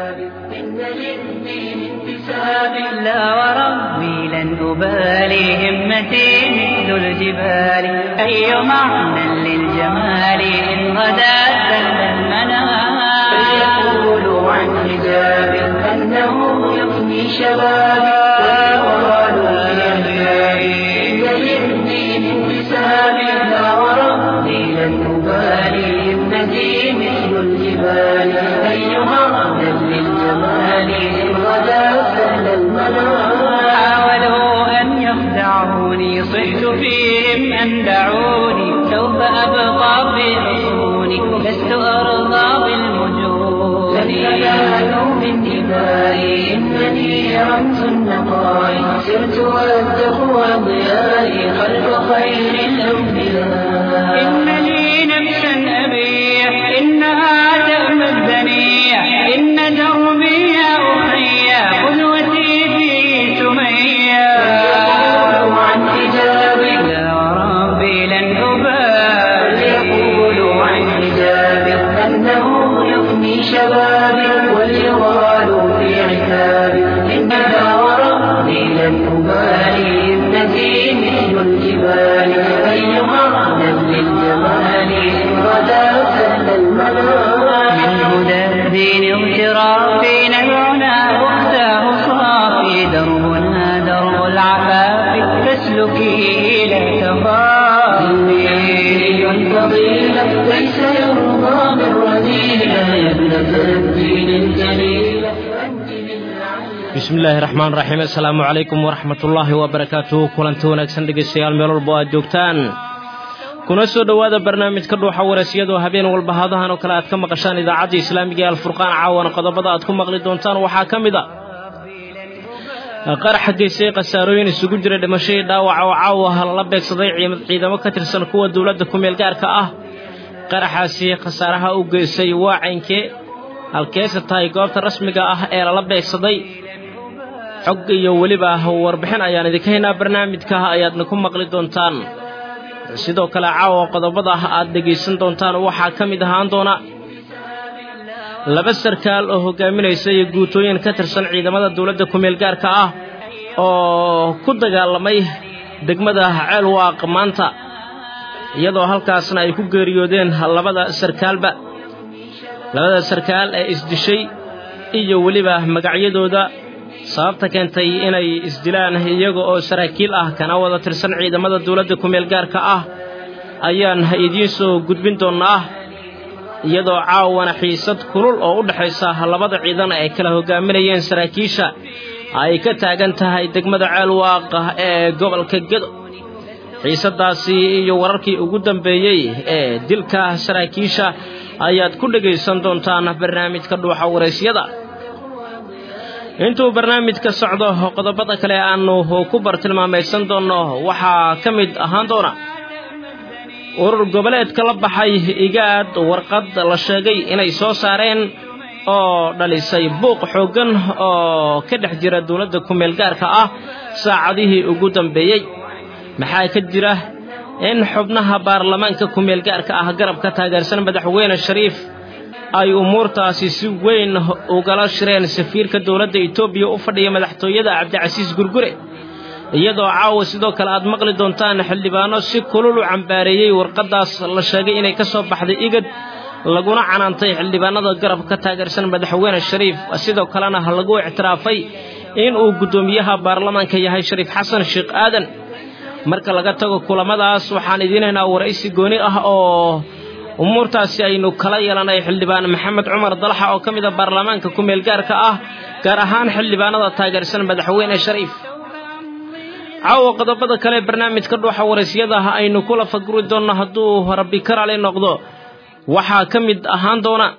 إن للدين انتساب لا وربي لن أبالي همتي مثل الجبال أي معنى للجمال إن غدا سل المنام فليقولوا عن حجاب أنه يفني شبابي ويقالوا لأحبابي إن للدين انتساب لا وربي لن أبالي همتي مثل الجبال أيها أهلا للجمال إن غدا سهل المنام حاولوا أن يخدعوني صحت فيهم أن دعوني سوف أبقى في حصوني لست أرضى بالمجون لن ينالوا من دمائي إنني رمز النقاء سرت والتقوى ضيائي خلف خير الأنبياء إن لي نفسا أبيح إنها تأمى الدنيا إن دربي يا أخي قدوتي في سمية يقولوا عن حجابي لا ربي لن أبالي يقولوا عن حجابي أنه يفني شبابي وليغالوا في عتابي إنها وربي لن أبالي ابنتي مثل الجبال أيها أهلا للجمال إن غدا سهل المنام من هدى الدين اغترافي نبعنا واختاه صافي دربنا درب العفاف فاسلكي لا تخافي فضيلة ليس يرضى من رذيلة يا ابنة الدين الجليلة أنت للعالم bismi illaahi raxmaan raxiim assalaamu calaykum waraxmatullaahi wabarakaatuhu kulanti wanaagsan dhegaystayaal meel walba oo aad joogtaan kuna soo dhowaada barnaamijka dhuuxa wareesyadoo habeen walba hadahan oo kale aad ka maqashaan idaacadda islaamiga ee alfurqaan caawana qodobada aad ku maqli doontaan waxaa ka mid a qaraxa geysay khasaarooyin isugu jira dhimasho iyo dhaawaca oo caawa lala beegsaday ciidamo ka tirsan kuwa dowladda ku-meel gaarka ah qaraxaasi khasaaraha u geysay waa caynkee halkeese tahay goobta rasmiga ah ee lala beegsaday xog iyo weliba warbixin ayaan idinka haynaa barnaamijka ayaadna ku maqli doontaan sidoo kale caawa qodobada aad dhegaysan doontaan waxaa ka mid ahaan doona laba sarkaal oo hogaaminaysa iyo guutooyin ka tirsan ciidamada dowladda ku-meel gaarka ah oo ku dagaalamay degmada ceelwaaq maanta iyadoo halkaasna ay ku geeriyoodeen labada sarkaalba labada sarkaal ee isdishay iyo weliba magacyadooda sababta keentay inay isdilaan iyaga oo saraakiil ah kana wada tirsan ciidamada dowladda ku-meel gaarka ah ayaan idiin soo gudbin doonnaa iyadoo caawana xiisad kulul oo u dhexaysa labada ciidan ay kala hogaaminayeen saraakiisha ay ka taagan tahay degmada ceelwaaqa ee gobolka gedo xiisadaasi iyo wararkii ugu dambeeyey ee dilka saraakiisha ayaad ku dhegaysan doontaan barnaamijka dhuuxa waraysyada intuu barnaamijka socdo qodobada kale aanu ku bartilmaamaysan doonno waxaa ka mid ahaan doona urur goboleedka la baxay igaad warqad la sheegay inay soo saareen oo dhalisay buuq xooggan oo ka dhex jira dowladda ku-meel gaarka ah saacadihii ugu dambeeyey maxaa ka jira in xubnaha baarlamaanka ku-meel gaarka ah garab ka taageersan madaxweyne shariif ay umuurtaasi si weyn ugala shireen safiirka dowladda etoobiya u fadhiya madaxtooyada cabdicasiis gurgure iyadoo caawa sidoo kale aad maqli doontaan xildhibaano si kulul u cambaareeyey warqaddaas la sheegay inay ka soo baxday igad laguna canaantay xildhibaanada garab ka taageersan madaxweyne shariif sidoo kalena lagu ictiraafay in uu guddoomiyaha baarlamaanka yahay shariif xasan sheekh aadan marka laga tago kulamadaas waxaan idiinaynaa waraysi gooni ah oo umuurtaasi aynu kala yeelanay xildhibaan maxamed cumar dalaxa oo ka mid a baarlamaanka ku-meel gaarka ah gaar ahaan xildhibaanada taageersan madaxweyne shariif caawa qodobada kale barnaamijka dhuuxa waraysyada aynu kula faguri doonno hadduu rabbi karale noqdo waxaa ka mid ahaan doona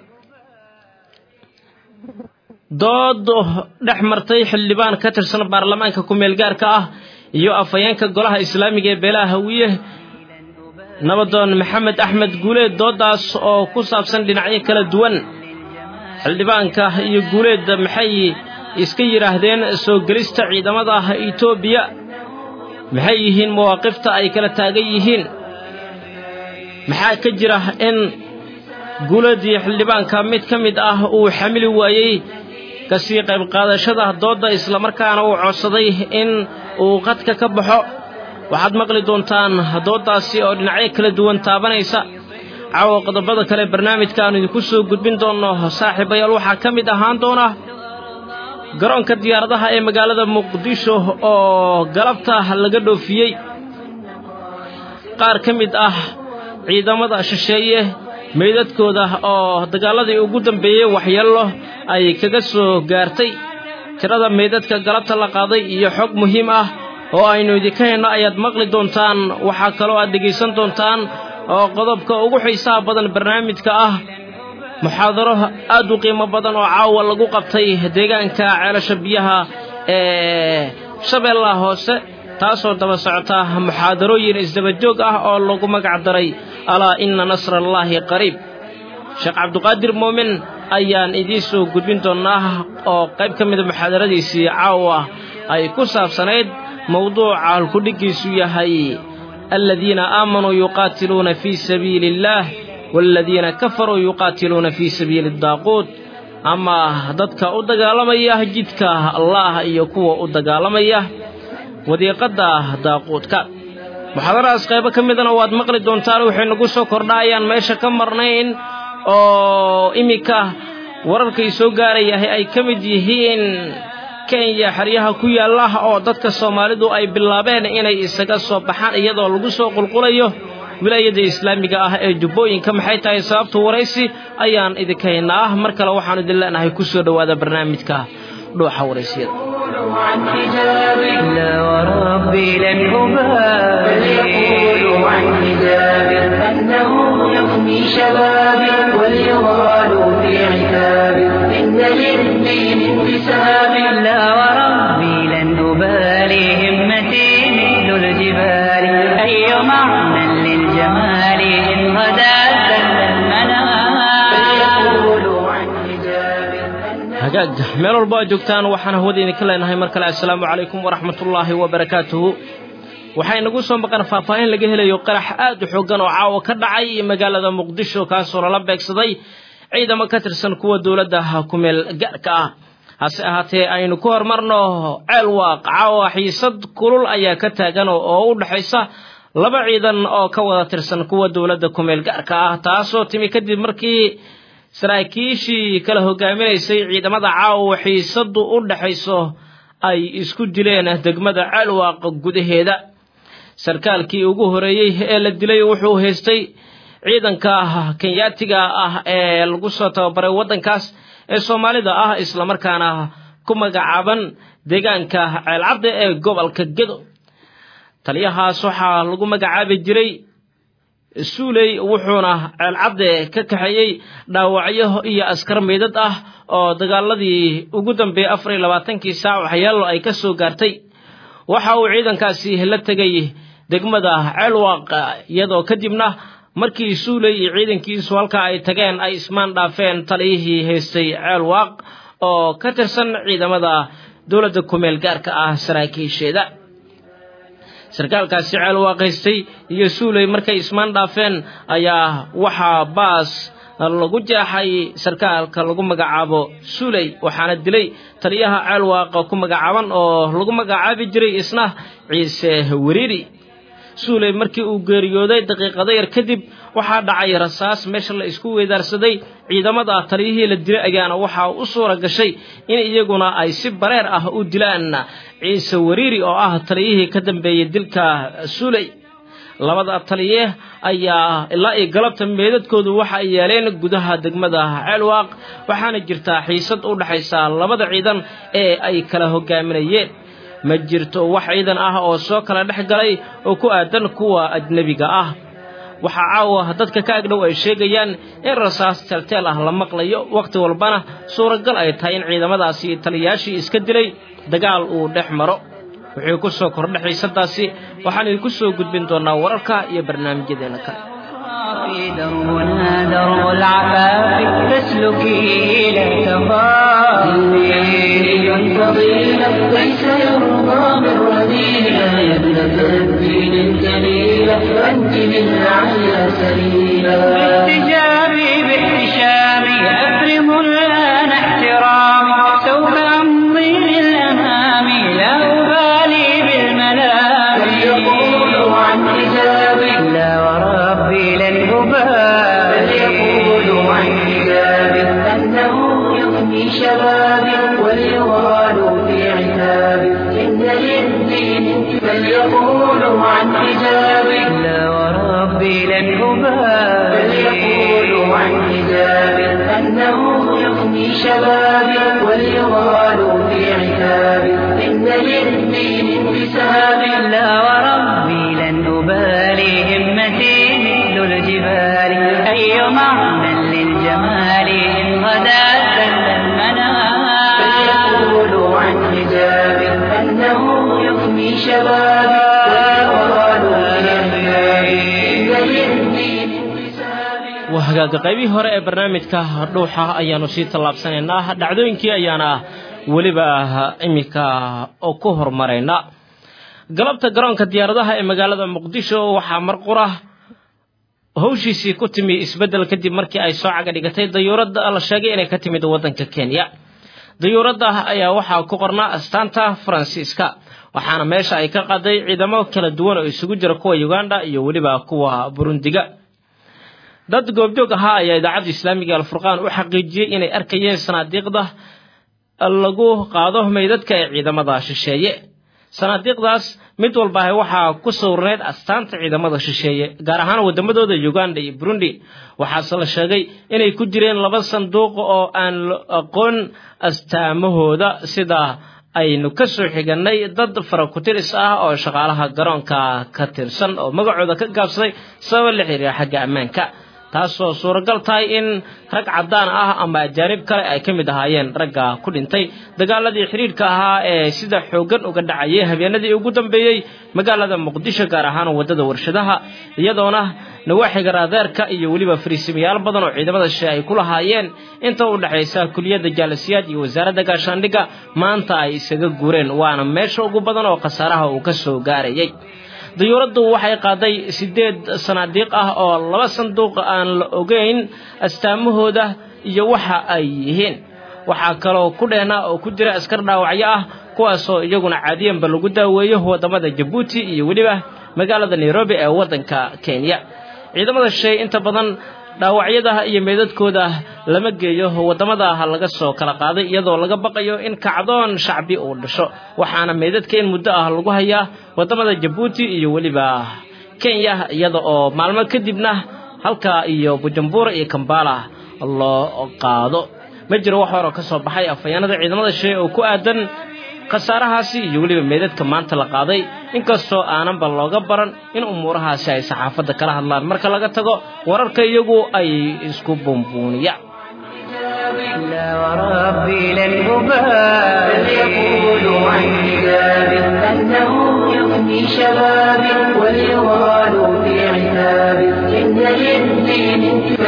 dood dhex martay xildhibaan ka tirsan baarlamaanka ku-meel gaarka ah iyo afhayeenka golaha islaamiga ee beelaha hawiye nabadoon maxamed axmed guuleed doodaas oo ku saabsan dhinacyo kala duwan xildhibaanka iyo guuleed maxay iska yidhaahdeen soo gelista ciidamada etoobiya maxay yihiin mawaaqifta ay kala taagan yihiin maxaa ka jira in guuladii xildhibaanka mid ka mid ah uu xamili waayey kasii qayb qaadashada doodda islamarkaana uu codsaday in uu qadka ka baxo waxaad maqli doontaan dooddaasi oo dhinacyo kala duwan taabanaysa caawa qodobada kale barnaamijka aanu idinku soo gudbin doonno saaxiibayaal waxaa ka mid ahaan doona garoonka diyaaradaha ee magaalada muqdisho oo galabta laga dhoofiyey qaar ka mid ah ciidamada shisheeye meydadkooda oo dagaaladii ugu dambeeyey waxyeello ay kaga soo gaartay tirada meydadka galabta la qaaday iyo xog muhiim ah oo aynu idinka henno ayaad maqli doontaan waxaa kaloo aad dhegaysan doontaan oo qodobka ugu xiisaha badan barnaamijka ah muxaadaro aad u qiimo badan oo caawa lagu qabtay deegaanka ceelasha biyaha ee shabeellaha hoose taasoo daba socota muxaadarooyin isdabajoog ah oo lagu magac daray alaa inna nasrallaahi qariib sheekh cabduqaadir muumin ayaan idiin soo gudbin doonnaa oo qayb ka mida muxaadaradiisii caawa ay ku saabsanayd mowduuca halkudhiggiisu yahay aladiina aamanuu yuqaatiluuna fii sabiili illaah waaladiina kafaruu yuqaatiluuna fii sabiili daaquut ama dadka u dagaalamaya jidka allaah iyo kuwa u dagaalamaya wadiiqadda daaquudka muxaadaradas qaybo ka midana waad maqli doontaan waxay nagu soo kordhaayaan meesha ka marnayn oo iminka wararkay soo gaarayahay ay ka mid yihiin kenya xeryaha ku yaalla oo dadka soomaalidu ay bilaabeen inay isaga soo baxaan iyadoo lagu soo qulqulayo wilaayadda islaamiga ah ee jubbooyinka maxay tahay sababtu waraysi ayaan idinka haynaa ah mar kale waxaanu idin leenahay ku soo dhowaada barnaamijka dhuuxa waraysiyada عن حجاب لا وربي لن فليقول أبالي عن حجاب أنه يفني شبابي وليغال في عتاب إن للدين انتساب لا وربي لن أبالي همتي مثل الجبال أي معنى للجمال إن غدا سل المنام فليقول عن حجاب أنه hagaag meel walba aad joogtaan waxaan hawada idinka leenahay mar kale assalaamu calaykum waraxmatullaahi wabarakaatuhu waxaa inagu soo maqan faahfaahin laga helayo qarax aad u xooggan oo caawa ka dhacay magaalada muqdisho kaasoo lala beegsaday ciidamo ka tirsan kuwa dowladda kumeel gaarka ah hase ahaatee aynu ku horumarno ceel waaq caawa xiisad kulul ayaa ka taagan oo u dhexaysa laba ciidan oo ka wada tirsan kuwa dowladda kumeel gaarka ah taasoo timi kadib markii saraakiishii kala hogaaminaysay ciidamada caawa xiisadu u dhaxayso ay isku dileen degmada ceelwaaq gudaheeda sarkaalkii ugu horeeyey ee la dilay wuxuu haystay ciidanka kenyaatiga ah ee lagu soo tababaray waddankaas ee soomaalida ah islamarkaana ku magacaaban deegaanka ceelcadda ee gobolka gedo taliyahaas waxaa lagu magacaabi jiray suuley wuxuuna ceelcadde ka kaxeeyey dhaawacyo iyo askar meydad ah oo dagaaladii ugu dambeeyey afar iyo labaatankii saac waxyeelo ay ka soo gaartay waxa uu ciidankaasi la tegay degmada ceelwaaq iyadoo kadibna markii suuley iyo ciidankiisu halka ay tageen ay ismaan dhaafeen taliyihii haystay ceelwaaq oo ka tirsan ciidamada dowladda kumeel gaarka ah saraakiisheeda sarkaalkaasi ceel waaqaystay iyo suuley markay ismaan dhaafeen ayaa waxaa baas lagu jeexay sarkaalka lagu magacaabo suuley waxaana dilay taliyaha ceel waaqa ku magacaaban oo lagu magacaabi jiray isna ciise weriiri suuley markii uu geeriyooday daqiiqado yar kadib waxaa dhacay rasaas meesha la isku weydaarsaday ciidamada taliyihii la dilay ayaana waxaa u suura gashay in iyaguna ay si bareer ah u dilaan ciise weriiri oo ah taliyihii ka dambeeyey dilka suuley labada taliye ayaa ilaa iyo galabta meedadkoodu waxa ay yeeleen gudaha degmada ceelwaaq waxaana jirtaa xiisad u dhaxaysa labada ciidan ee ay kala hogaaminayeen ma jirto wax ciidan ah oo soo kala dhex galay oo ku aadan kuwa ajnebiga ah waxaa caawa dadka ka agdhow ay sheegayaan in rasaas teelteel ah la maqlayo wakhti walbana suuragal ay tahay in ciidamadaasi taliyayaashii iska dilay dagaal uu dhex maro wuxuu ku soo kordha xiisadaasi waxaan idinku soo gudbin doonaa wararka iyo barnaamijyadeena kale في دربنا درب العفاف فاسلكي لا تخافي فضيلة ليس يرضى بالرذيلة يا ابنة الدين الجليلة أنت من أعلى سبيلا باحتجابي باحتشامي أفرم الآن احترامي سوف شبابي وليغالوا في عتابي إن للدين فليقولوا عن حجابي لا وربي لن أبالي فليقولوا عن حجابي أنه يفني شبابي وليغالوا في عتابي إن للدين انتسابي لا وربي لن أبالي همتي مثل الجبال أي معنى للجمال إن غدا سل المنام فليقولوا عن حجابي أنه يفني شبابي وليغالوا في عتابي إن للدين انتسابي waa hagaaga qaybihii hore ee barnaamijka dhuuxa ayaanu sii tallaabsanaynaa dhacdooyinkii ayaana weliba iminka oo ku hormaraynaa galabta garoonka diyaaradaha ee magaalada muqdisho waxaa marqura hawshiisii ku timi isbeddel kadib markii ay soo caga dhigatay dayuuradda la sheegay inay ka timid waddanka kenya dayuuradda ayaa waxaa ku qornaa astaanta faransiiska waxaana meesha ay ka qaaday ciidamo kala duwan oo isugu jira kuwa uganda iyo weliba kuwa burundiga dad goobjoog ahaa ayaa idaacadda islaamiga alfurqaan u xaqiijiyey inay arkayeen sanaadiiqda lagu qaado meydadka ee ciidamada shisheeye sanaadiiqdaas mid walbaahi waxaa ku sawirneyd astaanta ciidamada shisheeye gaar ahaan waddamadooda uganda iyo burundi waxaase la sheegay inay ku jireen laba sanduuq oo aan la aqoon astaamahooda sida aynu ka soo xigannay dad farakutiris ah oo shaqaalaha garoonka ka tirsan oo magacooda ka gaabsaday sabab la xiriira xagga ammaanka taasoo suuragal tahay in rag caddaan ah ama ajaanib kale ay ka mid ahaayeen ragga ku dhintay dagaaladii xidhiidhka ahaa ee sida xooggan uga dhacayay habeenadii ugu dambeeyey magaalada muqdisho gaar ahaan waddada warshadaha iyadoona nawaaxiga raadeerka iyo weliba fariisimayaal badan oo ciidamada shishe ay ku lahaayeen inta u dhexaysa kuliyadda jaalasiyaad iyo wasaaradda gaashaandhigga maanta ay isaga guureen waana meesha ugu badan oo khasaaraha uu ka soo gaarayay dayuuraddu waxay qaaday siddeed sanaadiiq ah oo laba sanduuq aan la ogeyn astaamahooda iyo waxa ay yihiin waxaa kaloo ku dheena oo ku jira askar dhaawacyo ah kuwaasoo iyaguna caadiyanba lagu daaweeyo waddamada jabuuti iyo weliba magaalada nairobi ee waddanka kenya ciidamada shisheeye inta badan dhaawacyada iyo meydadkooda lama geeyo waddamada laga soo kala qaaday iyadoo laga baqayo in kacdoon shacbi uu dhasho waxaana meydadka in muddo ah lagu hayaa waddamada jabuuti iyo weliba kenya iyada oo maalmo kadibna halka iyo bujumbura iyo kambala loo qaado ma jiro wax horoo ka soo baxay afhayaanada ciidamada shisheeye oo ku aadan khasaarahaasi iyo weliba meydadka maanta la qaaday inkastoo aananba looga baran in umuurahaasi ay saxaafadda kala hadlaan marka laga tago wararka iyagu ay isku buunbuuniyaan لا وربي لن أبالي فليقولوا عن حجابي أنه يفني شبابي وليغالوا في عتابي إن للدين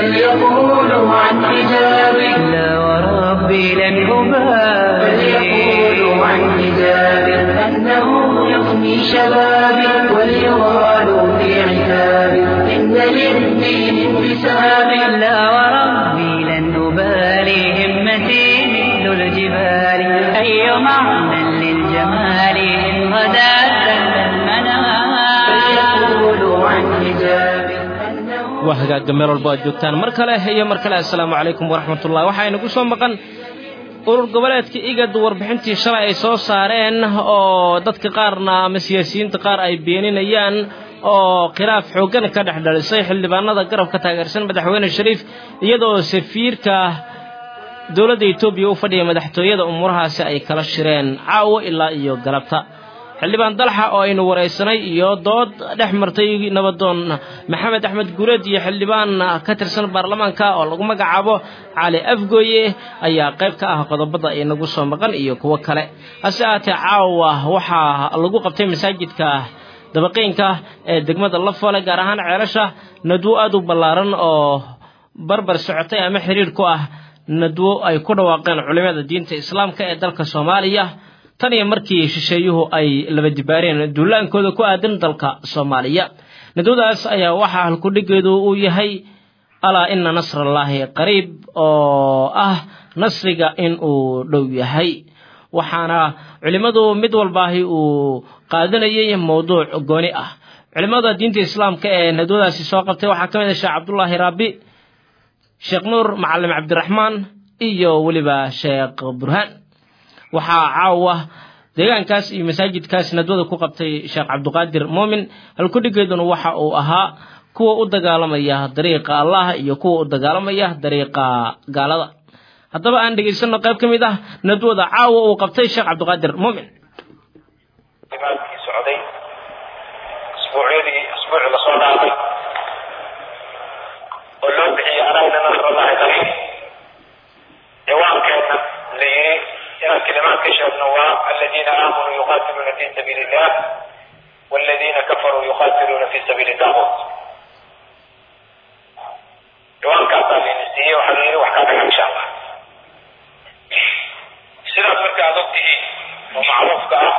فليقولوا عن حجابي لا وربي لن أبالي فليقولوا عن حجابي أنه يفني شبابي وليغالوا في عتابي إن للدين انتسابي لا وربي لن أبالي همتي مثل الجبال أي معنى للجمال إن غدا سل المنام فليقولوا عن حجابي أنه waa hagaagga meel walba aad joogtaan mar kale iyo mar kale assalaamu calaykum waraxmatullahi waxaa inagu soo maqan urur goboleedka igad warbixintii shalay ay soo saareen oo dadka qaarna ama siyaasiyiinta qaar ay beeninayaan oo khilaaf xooggan ka dhex dhalisay xildhibaanada garabka taageersan madaxweyne shariif iyadoo safiirka dowladda etoobiya u fadhiya madaxtooyada umuurahaasi ay kala shireen caawo ilaa iyo galabta xildhibaan dalxa oo aynu waraysanay iyo dood dhex martay nabadoon maxamed axmed guureed iyo xildhibaan ka tirsan baarlamaanka oo lagu magacaabo cali afgooye ayaa qayb ka ah qodobada inagu soo maqan iyo kuwo kale hase ahaatee caawa waxaa lagu qabtay masaajidka dabaqiinka ee degmada lafole gaar ahaan ceelasha nadwo aad u ballaaran oo barbar socotay ama xiriir ku ah nadwo ay ku dhawaaqeen culimada diinta islaamka ee dalka soomaaliya tan iyo markii shisheeyuhu ay laba dibaareen duulaankooda ku aadan dalka soomaaliya nadwadaas ayaa waxaa halkudhigeedu uu yahay alaa ina nasrallaahi qariib oo ah nasriga in uu dhow yahay waxaana culimmadu mid walbaahi uu qaadanayay mowduuc gooni ah culimmada diinta islaamka ee nadwadaasi soo qabtay waxaa ka mid ah sheekh cabdullaahi raabi sheekh nuur macalim cabdiraxmaan iyo weliba sheekh burhaan waxaa caawa deegaankaas iyo masaajidkaas nadwada ku qabtay sheekh cabdiqaadir muumin halkudhigeeduna waxa uu ahaa kuwa u dagaalamaya dariiqa allah iyo kuwa u dagaalamaya dariiqa gaalada haddaba aan dhegaysano qayb ka mid ah nadwada caawa uu qabtay sheekh cabdiqaadir muumin imaamkii socday asbuucyadii asbuucii lasoo dhaafay oo loo bixiyey anagna nasrallahi qariib ciwaankeena la yiri inaan kalimaad ka sheegno waa aladiina aamanuu yuqaatiluuna fi sabiili illah waladiina kafaruu yuqaatiluuna fi sabiili daaquut ciwaankaasaa layna siiyey waxaa la yiri wax kaa dhaga insha allah sidaas marka aad og tihiin oo macruufka ah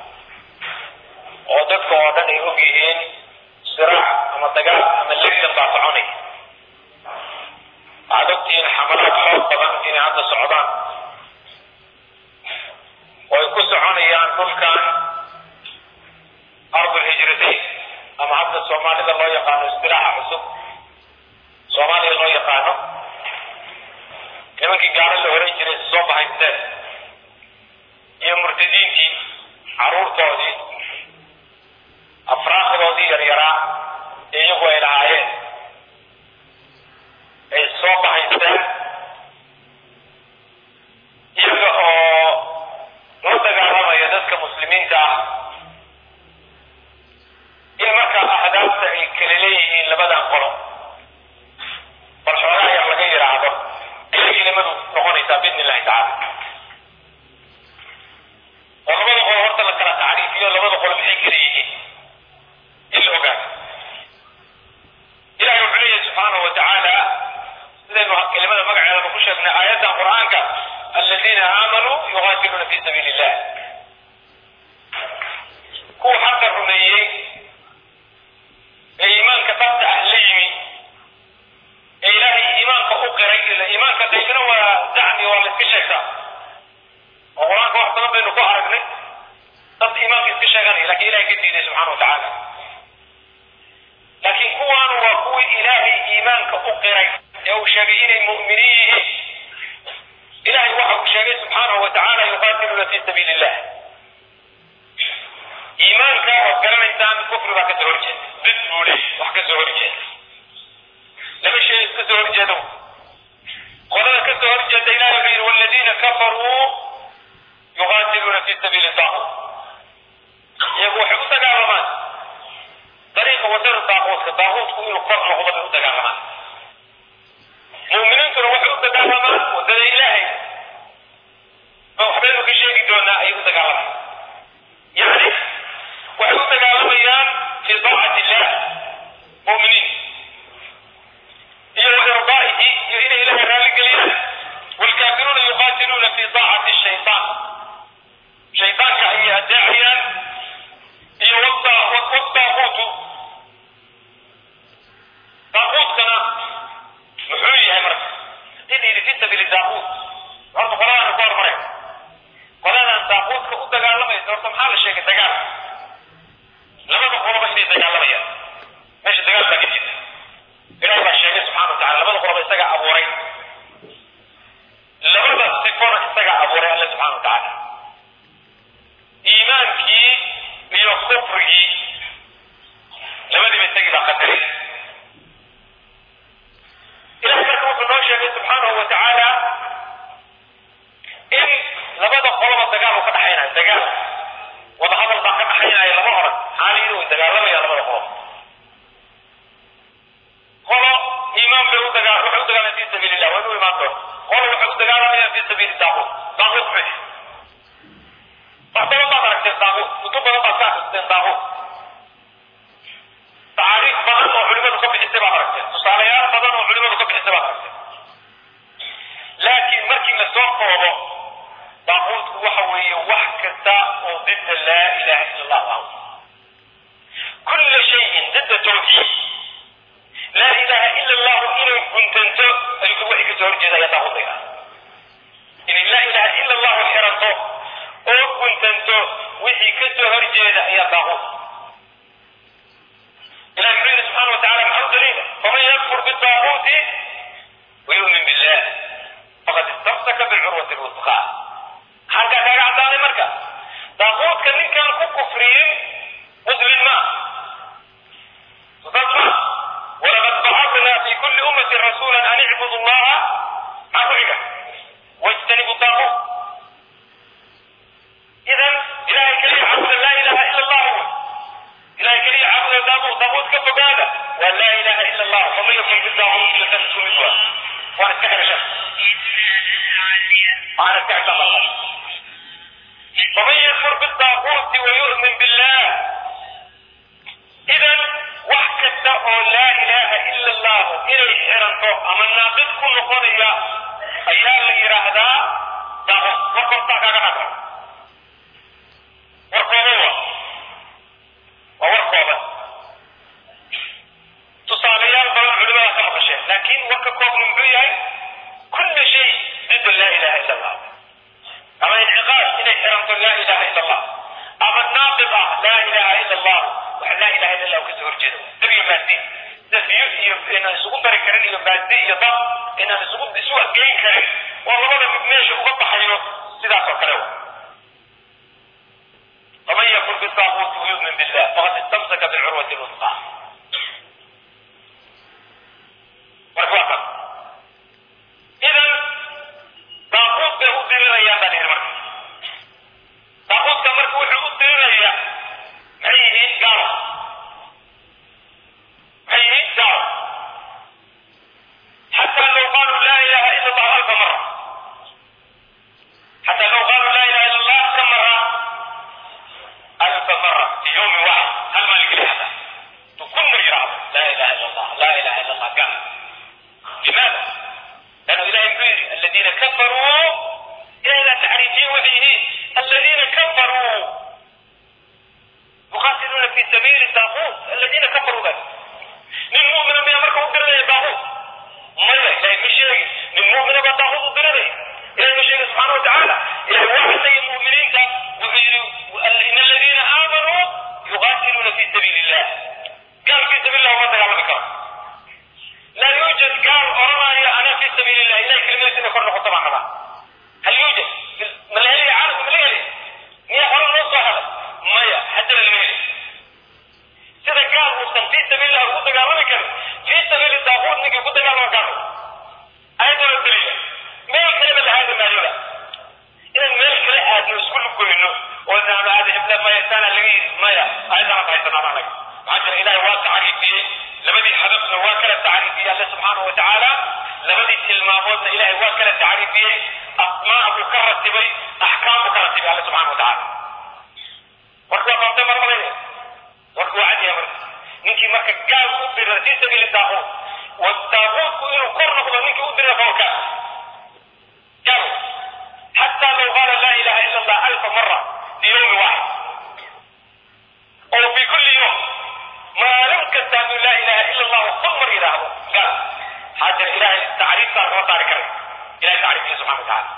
oo dadka oo dhan ay og yihiin siraac ama dagaal ama legdan baa soconaya waxaad ogtihiin xamalaad xoog badan inay hadda socdaan oo ay ku soconayaan dhulkan ardul hijratayn ama hadda soomaalida loo yaqaano istilaaxa cusub soomaaliya loo yaqaano nimankii gaalo la oran jiray soo bahaysteen iyo murtadiintii caruurtoodii afraaqdoodii yaryaraa ee iyagu ay lahaayeen ay soo bahaysteen iyaga oo la dagaalamaya dadka muslimiinta ah in markaa ahdaafta ay kala leeyihiin labadan qolo bal xoogaa yar laga yidhaahdo ayay kelimadu noqonaysaa biidni illahi tacala oo labada qolo horta la kala tacriifiyo labada qolo maxay kala yihiin in la ogaado ilahay wuxuu leeyahay subxaanahu wa tacaala sidaynu kelimada magaceedaba ku sheegnay aayaddan qur-aanka aladiina aamanuu yuqaatiluuna fi sabiili illah kuwa xaqa rumeeyey ee iimaanka dhabta ah la yimi ee ilaahay iimaanka u qiray iimaanka qaybna waa zacmi waa la iska sheegtaa oo qur-aanka wax badan baynu ku aragnay dad iimaanka iska sheeganaya lakin ilahay ka diiday subxana wa tacaala laakiin kuwaanu waa kuwii ilaahay iimaanka u qiray ee uu sheegay inay mu'miniin yihiin ilahay waxa uu sheegay subxaanahu wa tacaala yuqaatiluuna fi sabiili illah iimaanka waad garanaysaan kufri baa kasoo horjeeda did buu leey wax kasoo horjeeda laba shay iska soo horjeedo qolada kasoo horjeeda ilahay wuxuu yidhi waladiina kafaruu yuqaatiluuna fi sabiili daaquut iyagu waxay u dagaalamaan dariiqa wadada daaquutka daaquutku inuu kor noqdo bay u dagaalamaan mu'miniintuna waxay u dagaalamaan wadada ilaahay oo waxbaynu ka sheegi doonaa ayay u dagaalamaan yani waxay u dagaalamayaan fi daacati illah mu'miniin iyo wa irdaa'ihi iyo inay ilaahay raalli geliyaan waalkaafiruuna yuqaatiluuna fi daacati shaytaan shaytaanka ayay adeecayaan iyo wadaaquutu daaquutkana muxuu yahay marka hadii la yidhi fi sabiili daaquut horta qoladaana ku hormaray qoladan daaquutka u dagaalamaysa horta maxaa la sheegay dagaal labada qoloba inay dagaalamayaan meesha dagaal baa ka jirta ilahi baa sheegay subxana wa tacala labada qoloba isagaa abuuray labada sifona isagaa abuuray alle subxana wa tacaala iimaankii iyo kufrigii labadiiba isagii baa qadaray ilahay marka wuxuu noo sheegay subxaanahu wa tacaala in labada qoloba dagaal uu ka dhaxaynayo dagaal wadahadal baa ka dhaxaynaya lama oran xaaliyiin way dagaalamayaan labada qolob qolo iimaan bay u dagaa waxay u dagaalamaya fi sabiili illah waa inuu imaan doona qolo waxay u dagaalamayaan fi sabiili daaquut daaquut maxay wax badan baad aragteen daaquut kutub badan baad ka akhristeen daaquut tacaariif badan oo culimadu ka bixisay baad aragteen tusaalayaal badan oo culimadu ka bixisay baad aragteen laakiin markii la soo koobo daaquutku waxa weeye wax kasta oo didda laa ilaha ila allah ah kulla shayin didda tawxiid laa ilaha ila allahu inay guntanto ayuu waxay kasoo horjeeda ayaa daaquudayga inay laa ilaha ila allahu xiranto oo guntanto wixii kasoo horjeeda ayaa daaquud ilahi wuxuu yidhi subxana wa tacala maxaa u daliila faman yakfur bidaaquuti wayu'min billah faqad istamsaka lwusqa halkaa kaaga caddaaday marka daaquudka ninkaan ku kufriyin muslim ma saas ma walaqad bacatnaa fi kulli ummatin rasuula an icbudu llaha maxaa ku xiga wajtanibu daaquut idan ilahay keliya caabuda laa ilaha ila allah wy ilahay keliya caabuda daaquut daaquut ka fogaada waa laa ilaha ila allah faman yakun bidaaquut latasku mid waa waan iska xirasha waan iska xirsa faman yakfur bidaaquuti wayu'min billah idan wax kasta oo laa ilaha ila allahu inay xiranto ama naaqid ku noqonaya ayaa la yidhaahdaa daaquut warkoostaa kaaga dhaqo warkooba wa waa warkooban tusaalayaal badan culimada ka maqasheen laakiin warka koobna muxuu yahay kulli shay didda laa ilaha ila allah ama inciqaad inay xiranto laa ilaha ila allah ama naaqid ah laa ilaha ila allah waxa laa ilaha ila allah kasoo horjeeda dabiyo maadi sida biyo iyo inaan isugu dari karin iyo maadi iyo dab inaan isugu isu adgeyn karin oo labada mid meesha uga baxayo sidaas oo kale wa ومن يكفر بالطاغوت ويؤمن بالله فقد استمسك بالعروة الوثقى مرحبا إذا طاغوت به أدرنا يا بني المرء طاغوت كمرك وحي أدرنا يا معيه قالوا معيه قالوا حتى لو قالوا لا إله إلا الله ألف مرة حتى لو قالوا لا إله إلا الله كم مرة ألف مرة في يوم واحد هل مالك لهذا تكون يرعب لا إله إلا الله لا إله إلا الله قال لماذا؟ لأنه إله يقول الذين كفروا إلى تعريفين وحيه الذين كفروا يقاتلون في سبيل الطاغوت الذين كفروا ذلك للمؤمن من أمرك أدرنا الطاغوت ما إلهي مش شيء للمؤمن بالطاغوت أدرنا إلهي مش شيء سبحانه وتعالى إلهي واحد زي المؤمنين إن الذين آمنوا يقاتلون في سبيل الله قال في سبيل الله وما تقال بكرة لا يوجد قال أرنا أنا في سبيل الله إلا كلمة إن كنا طبعا هذا هل يوجد من الهلي عارف من الهلي مية حرم نص هذا مية حتى المهلي سيدا قال وصل في سبيل الله قلت قال بكرة في سبيل الطاغوت نجي قلت قال بكرة أيضا الدليل ما الكلمة هذا ما يوجد إذا ما الكلمة هذا نسكل كله وإذا هذه ابن ما يستانا لغي مايا أيضا ما يستانا معك عشان إلهي واقع عريفي لبدي حدثنا واكلة تعريفية الله سبحانه وتعالى لبدي تلمامودنا إلهي واكلة تعريفية أسماء مكرة بي أحكام مكرة بي الله سبحانه وتعالى وركوا قمت مرة بيه وركوا عدي يا مرة نيكي مركا قال أدر في سبيل الطاغوت والطاغوت إنه قرن نيكي أدر فوكا قالوا حتى لو قال لا إله إلا الله ألف مرة في يوم واحد أو في كل يوم ما لم كتاب لا إله إلا الله ثم إله قال هذا الإله التعريف صار غلط على إله تعريف سبحانه وتعالى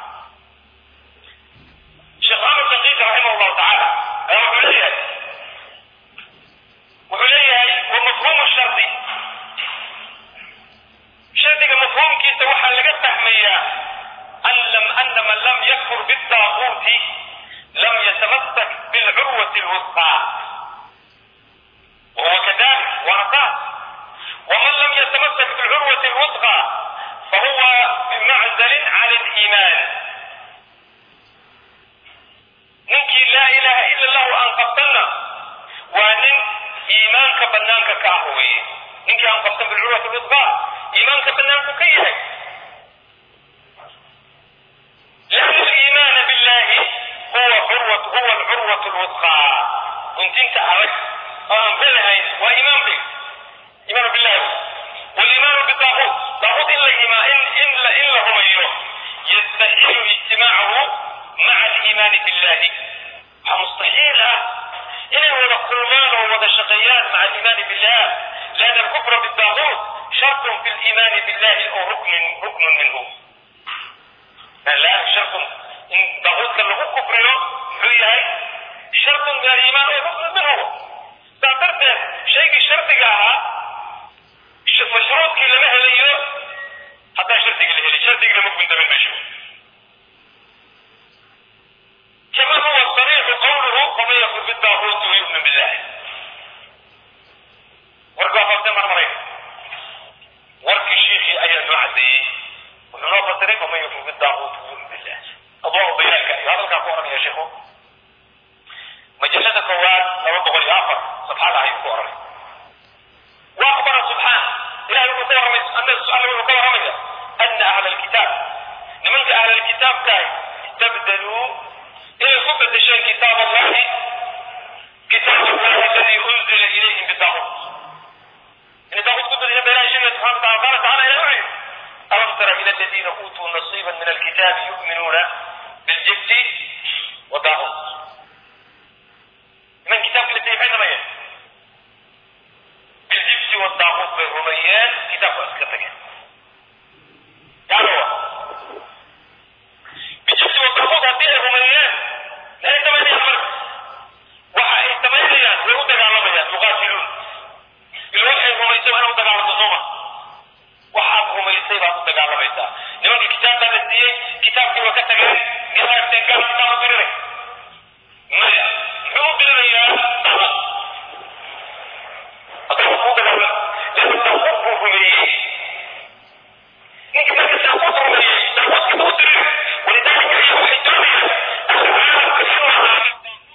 شيخ عمر الدقيق رحمه الله تعالى وحليه وحليه ومفهوم الشرط شرطك مفهوم كيس وحا لقد تحميه أن لم أن من لم يكفر بالطاغوت لم يتمسك بالعروة الوثقى وهو كذلك ورثات ومن لم يتمسك بالعروة الوثقى فهو بمعزل عن الإيمان ننكي لا إله إلا الله أن قبلنا وأن إيمانك بنانك كاهوي ننكي أن قبلنا بالعروة الوثقى إيمانك بنانك كيهي لأن الإيمان بالله هو عروة هو العروة الوثقى كنت أنت أردت أم بلهين وإيمان به إيمان بالله والإيمان بالطاغوت طاغوت إلا إيمان إن إلا إلا هم أيوه يستحيل اجتماعه مع الإيمان بالله مستحيل إنه ولا قرمان ولا شقيان مع الإيمان بالله لأن الكفر بالطاغوت شرط في الإيمان بالله أو ركن ركن منه لا شرط إن طاغوت كان له كفر هي شرط من الإيمان أو ركن منه تعترف شيء الشرط جاها مشروط كي لما هليو حتى شرط اللي هلي شرط اللي ممكن تمن مشروط sheekhu majalada koowaad laba boqol iyo afar safxada ayuu ku oranay واخبر سبحانه إلهي يقول كما رمي أن السؤال يقول كما رمي أن أهل الكتاب لمن أهل الكتاب كاي استبدلوا إلى سبة شيء كتاب الله كتاب الله الذي أنزل إليهم بالطاغوت إن طاغوت كتب إلى بيان شيء سبحانه وتعالى قال تعالى يا أولي ألم تر إلى الذين أوتوا نصيبا من الكتاب يؤمنون بالجبت والطاغوت من كتاب الذي بين ما يعني بالجبت والطاغوت بالرميان كتاب أسكتك يعني هو بالجبت والطاغوت هذه الرميان لا يتمنى الفرق waxa ay samaynayaan way u dagaalamayaan yuqaatiluun ilo waxay rumaysay waa inay u dagaalamto sooma waxaad rumaysay baad u dagaalamaysaa nimanka kitaabkaa la siiyey kitaabkii waa ka tageen galaagteen gaalkitaa u dirinay maya muxuu u dirinayaa daqad asaga kuu dagaalama lana daquud buu rumeeyey ninka marka daquud rumeeyey daquudkii u dirin walidaalika ayaa waxay doonayaan ahlu caalamka in la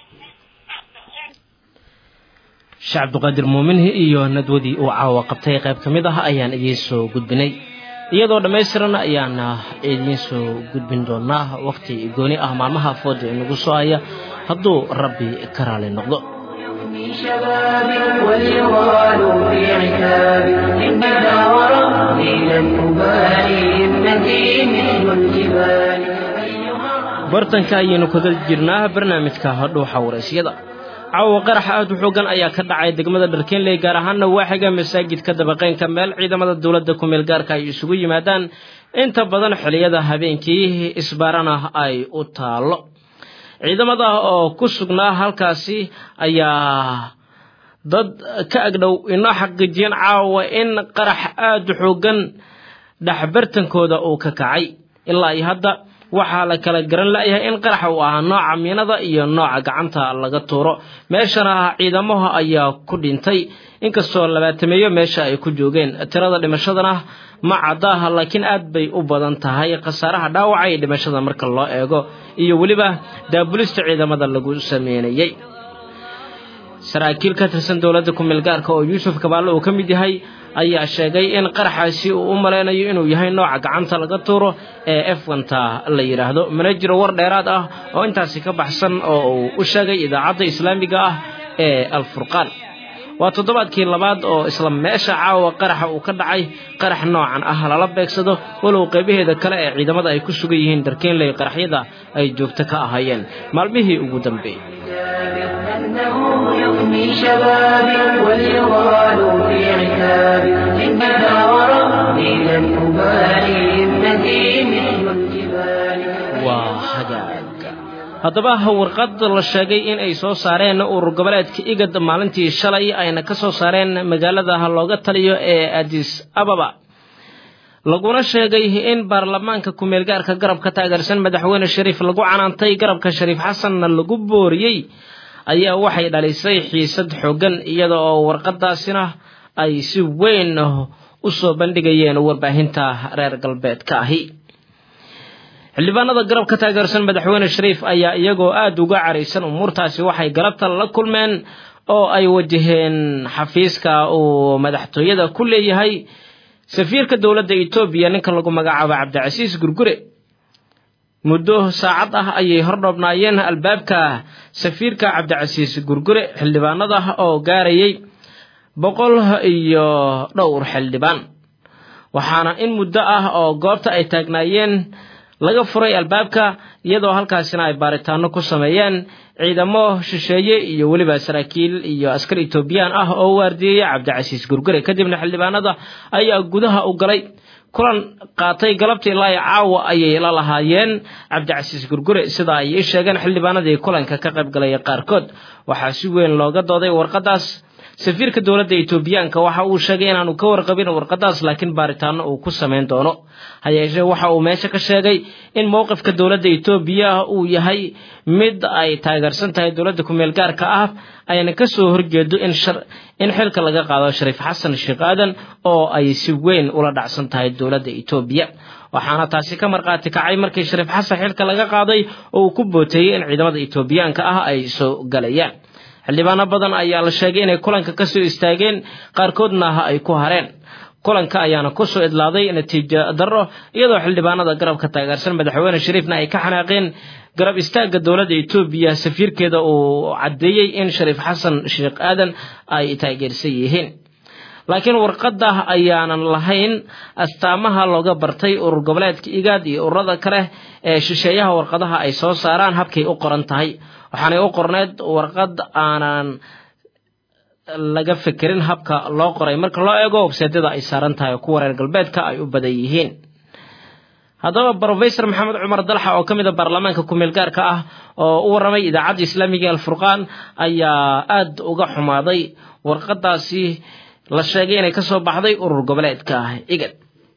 sheekh cabdiqaadir muuminhi iyo nadwadii uu caawa qabtay qayb ka mid ah ayaan idiin soo gudbinay iyadoo dhammaystiran ayaan idiin soo gudbin doonaa wakhti gooni ah maalmaha fooda inagu soo haya hadduu rabbi ka raali noqdo يفني شبابي واليغال في عتابي إنما وربي لن أبالي همتي مثل الجبال أيها bartanka ayaynu kaga jirnaa barnaamijka hadhuuxa waraysyada caawa qarax aad u xoogan ayaa ka dhacay degmada dharkeenley gaar ahaana waaxiga masaajidka dabaqeynka meel ciidamada dowladda kumeel gaarka ay isugu yimaadaan inta badan xiliyada habeenkii isbaarana ay u taallo ciidamada oo ku sugnaa halkaasi ayaa dad ka agdhow inoo xaqiijiyeen caawa in qarax aada u xoogan dhexbartankooda uu ka kacay ilaa iyo hadda waxaa la kala garan la'yahay in qaraxa uu ahaa nooca miinada iyo nooca gacanta laga tuuro meeshana ciidamaha ayaa ku dhintay inkastoo labaatameeyo meesha ay ku joogeen tirada dhimashadana ma caddaah laakiin aad bay u badan tahay khasaaraha dhaawaca iyo dhimashada marka loo eego iyo weliba daabulista ciidamada lagu sameynayey saraakiil ka tirsan dowladda kumeel gaarka oo yuusuf kabaalle uu ka mid yahay ayaa sheegay in qaraxaasi uu u malaynayo inuu yahay nooca gacanta laga tuuro ee efwanta la yidhaahdo mana jiro war dheeraad ah oo intaasi ka baxsan oo uu u sheegay idaacadda islaamiga ah ee alfurqaan waa toddobaadkii labaad oo isla meesha caawa qaraxa uu ka dhacay qarax noocan ah lala beegsado walow qaybaheeda kale ee ciidamada ay ku sugan yihiin darkeenley qaraxyada ay joogto ka ahaayeen maalmihii ugu dambeeyey أنه يفني شبابي واليغال في عتابي إنما وربي لن أبالي همتي مثل الجبال waa hagaag haddaba warqad la sheegay in ay soo saareen urur goboleedka igad maalintii shalay ayna ka soo saareen magaalada looga taliyo ee adis ababa laguna sheegay in baarlamaanka kumeelgaarka garabka taageersan madaxweyne shariif lagu canaantay garabka shariif xasanna lagu booriyey ayaa waxay dhalisay xiisad xooggan iyada oo warqadaasina ay si weyn u soo bandhigayeen warbaahinta reer galbeedka ahi xildhibaanada garabka taageersan madaxweyne shariif ayaa iyagoo aada uga caraysan umuurtaasi waxay galabta la kulmeen oo ay wajaheen xafiiska uu madaxtooyada ku leeyahay safiirka dowladda etoobiya ninka lagu magacaabo cabdicasiis gurgure muddo saacad ah ayay hordhoobnaayeen albaabka safiirka cabdicasiis gurgure xildhibaanada oo gaarayay boqol iyo dhowr xildhibaan waxaana in muddo ah oo goobta ay taagnaayeen laga furay albaabka iyadoo halkaasina ay baaritaano ku sameeyeen ciidamo shisheeye iyo weliba saraakiil iyo askar etoobiyaan ah oo waardiyeya cabdicasiis gurgure kadibna xildhibaanada ayaa gudaha u galay kulan qaatay galabtii ilaa caawa ayay la lahaayeen cabdicasiis gurgure sida ay ii sheegeen xildhibaanadii kulanka ka qayb galaya qaarkood waxaa si weyn looga dooday warqadaas safiirka dowladda etoobiyaanka waxa uu sheegay inaanu ka warqabin warqadaas laakiin baaritaano uu ku samayn doono ha yeeshee waxa uu meesha ka sheegay in mowqifka dowladda etoobiya uu yahay mid ay taageersan tahay dowladda kumeel gaarka ah ayna ka soo horjeedo in in xilka laga qaado shariif xasan sheekh aadan oo ay si weyn ula dhacsan tahay dowladda etoobiya waxaana taasi ka markhaati kacay markii shariif xasan xilka laga qaaday oo uu ku booteeyey in ciidamada etoobiyaanka ah ay soo galayaan xildhibaano badan ayaa la sheegay inay kulanka kasoo istaageen qaarkoodna ay ku hareen kulanka ayaana kusoo idlaaday natiijo darro iyadoo xildhibaanada garabka taageersan madaxweyne shariifna ay ka xanaaqeen garab istaagga dowladda etoobiya safiirkeeda uu caddeeyey in shariif xasan sheekh aadan ay taageersan yihiin laakiin warqadda ayaanan lahayn astaamaha looga bartay urur goboleedka igaad iyo ururada kale ee shisheeyaha warqadaha ay soo saaraan habkay u qoran tahay waxaanay u qorneed warqad aanan laga fekerin habka loo qoray marka loo eego webseedyada ay saaran tahay oo kuwa reer galbeedka ay u badan yihiin haddaba brofesor maxamed cumar dalxa oo ka mid a baarlamaanka kumeel gaarka ah oo u warramay idaacadda islaamiga alfurqaan ayaa aada uga xumaaday warqadaasi la sheegay inay kasoo baxday urur goboleedka igad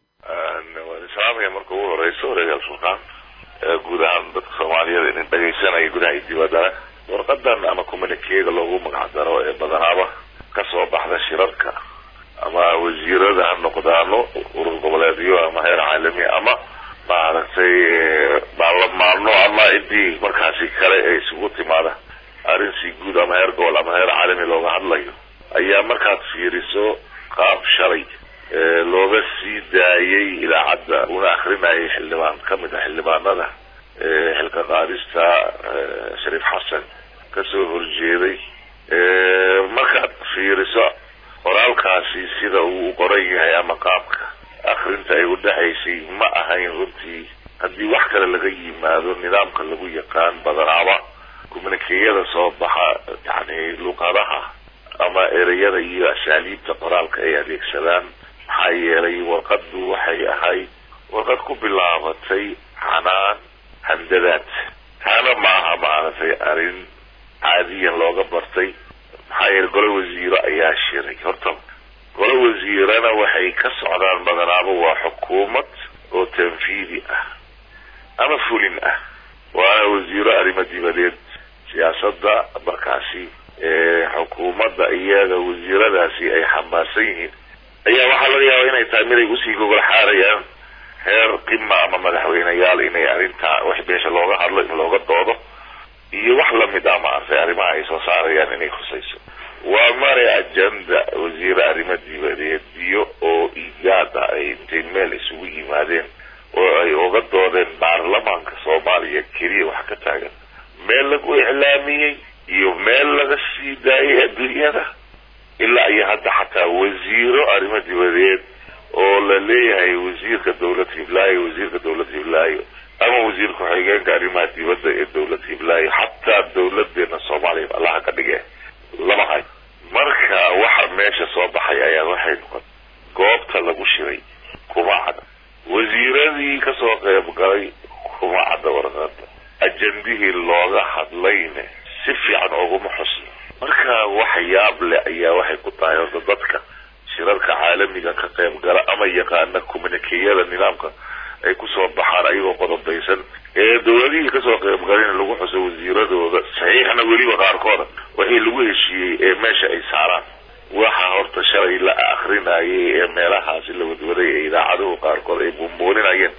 waan islaamaya marka ugu horeyso wareega alfurqaan guud ahaan dadka soomaaliyeed inin dhegaysanaya gudaha iyo dibaddana warqadan ama communikeega loogu magac daro ee badanaaba kasoo baxda shirarka ama wasiirada ha noqdaano urur goboleedyo ama heer caalami ama maaragtay baarlamaano ama cidii markaasi kale ee isugu timaada arrin si guud ama heer gobol ama heer caalami looga hadlayo ayaa markaad fiiriso qaab shalay looga sii daayay idaacadda una akrinayay xildhibaan kamid a xildhibaanada xilka qaadista shariif xasan kasoo horjeeday markaad fiiriso qoraalkaasi sida uu qoran yahay ama qaabka akrinta ay udhexaysay ma ahayn runtii haddii wax kale laga yimaado nidaamka lagu yaqaan badanaaba communikeyada soo baxa yani luqadaha ama ereyada iyo asaaliibta qoraalka ay adeegsadaan maxaa yeelay warqadu waxay ahayd warqad ku bilaabatay canaan handadaad taana maaha maaragtay arrin caadiyan looga bartay maxaa yeelay golo wasiiro ayaa shiray horta golo wasiirana waxay ka socdaan badanaaba waa xukuumad oo tanfiidi ah ama fulin ah waana wasiiro arrimo dibadeed siyaasadda markaasi xukuumadda iyaga wasiiradaasi ay xambaarsan yihiin ayaa waxaa laga yaaba inay tahay mid ay usii gogol xaarayaan heer qima ama madaxweyneyaal inay arrintaa wax beesha looga hadlo in looga doodo iyo wax lamid ah maaragtay arrimaha ay soo saarayaan inay khusayso waa mare ajenda wasiire arrimo dibadeedyo oo igaada ay intay meel isugu yimaadeen oo ay uga doodeen baarlamaanka soomaaliya keliya wax ka taagan meel lagu iclaamiyey iyo meel laga sii daayay adduunyada ilaa iyo hadda xataa wasiiro arrimo dibadeed oo la leeyahay wasiirka dawlad hiblaayo wasiirka dawlad hiblaayo ama wasiir ku-xigeenka arrimaha dibadda ee dawlad hiblaayo xataa dawladeena soomaaliya allaha ka dhige lama hayo marka waxa meesha soo baxay ayaa waxay noqon goobta lagu shiray kuma cadda wasiiradii kasoo qayb galay kuma cadda warqada ajendihii looga hadlayne si fiican oguma xusno marka wax yaab leh ayaa waxay ku tahay horta dadka shirarka caalamiga ka qayb gala ama yaqaana communikeyada nidaamka ay kusoo baxaan ayagoo qodobeysan ee dawladihii kasoo qayb galin lagu xuso wasiiradooda saxiixna weliba qaarkooda wixii lagu heshiiyey ee meesha ay saaraan waxa horta shalay la akrinayay ee meelahaasi la wadwaday ee idaacaduhu qaarkood ay buunbuuninayeen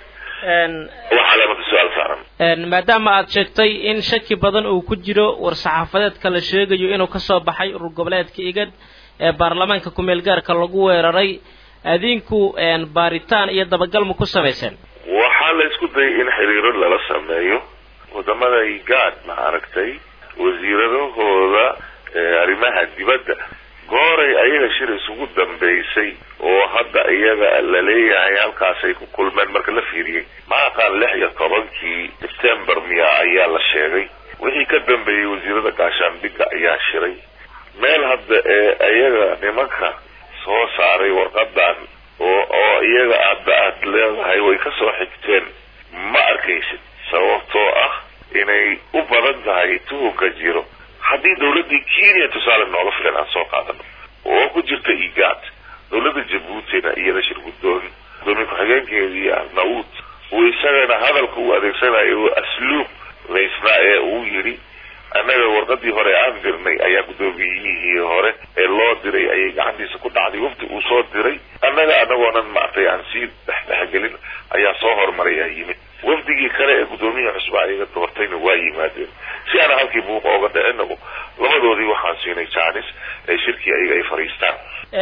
waxaa lamata su-aal saaran maadaama aad sheegtay in shaki badan uu ku jiro war-saxaafadeedka la sheegayo inuu kasoo baxay urur goboleedka igad ee baarlamaanka kumeel gaarka lagu weeraray adinku baaritaan iyo dabagal ma ku samayseen waxaa la isku dayay in xiriiro lala sameeyo wadamada igaad ma aragtay wasiiradahooda arrimaha dibadda gooray ayaga shir isugu dambeysay oo hadda iyaga la leeyahay halkaasay ku kulmeen marka la fiiriyey ma aqaan lix iyo tobankii september miya ayaa la sheegay wixii ka dambeeyey wasiirada gaashaandhigga ayaa shiray meel hadda ee iyaga nimanka soo saaray warqadan oo oo iyaga hadda aad leedahay way kasoo xigteen ma arkaysid sababtoo ah inay u badan tahay tuhunka jiro haddii dawladdii kenya tusaale nooga filan aan soo qaadano oo ku jirta igaad dawladda jabuutina iyada shir guddoon gudoomiye ku-xigeenkeedii arnaud uu isagana hadalka u adeegsanayo asluub laysnaa ee uu yidhi annaga warqadii hore aan dirnay ayaa guddoomiyihii hore ee loo diray ayay gacantiisa ku dhacday wafdi uu soo diray annaga anagoonan maartay aan sii dhexdhexgelin ayaa soo horumaray aa yimid wafdigii kale ee guddoomiyihii cusba ayaga doortayna waa yimaadeen si aana halkii buuqa oga dhicinagu labadoodii waxaan siinay jaanis ee shirkii ayaga ay fadhiistaan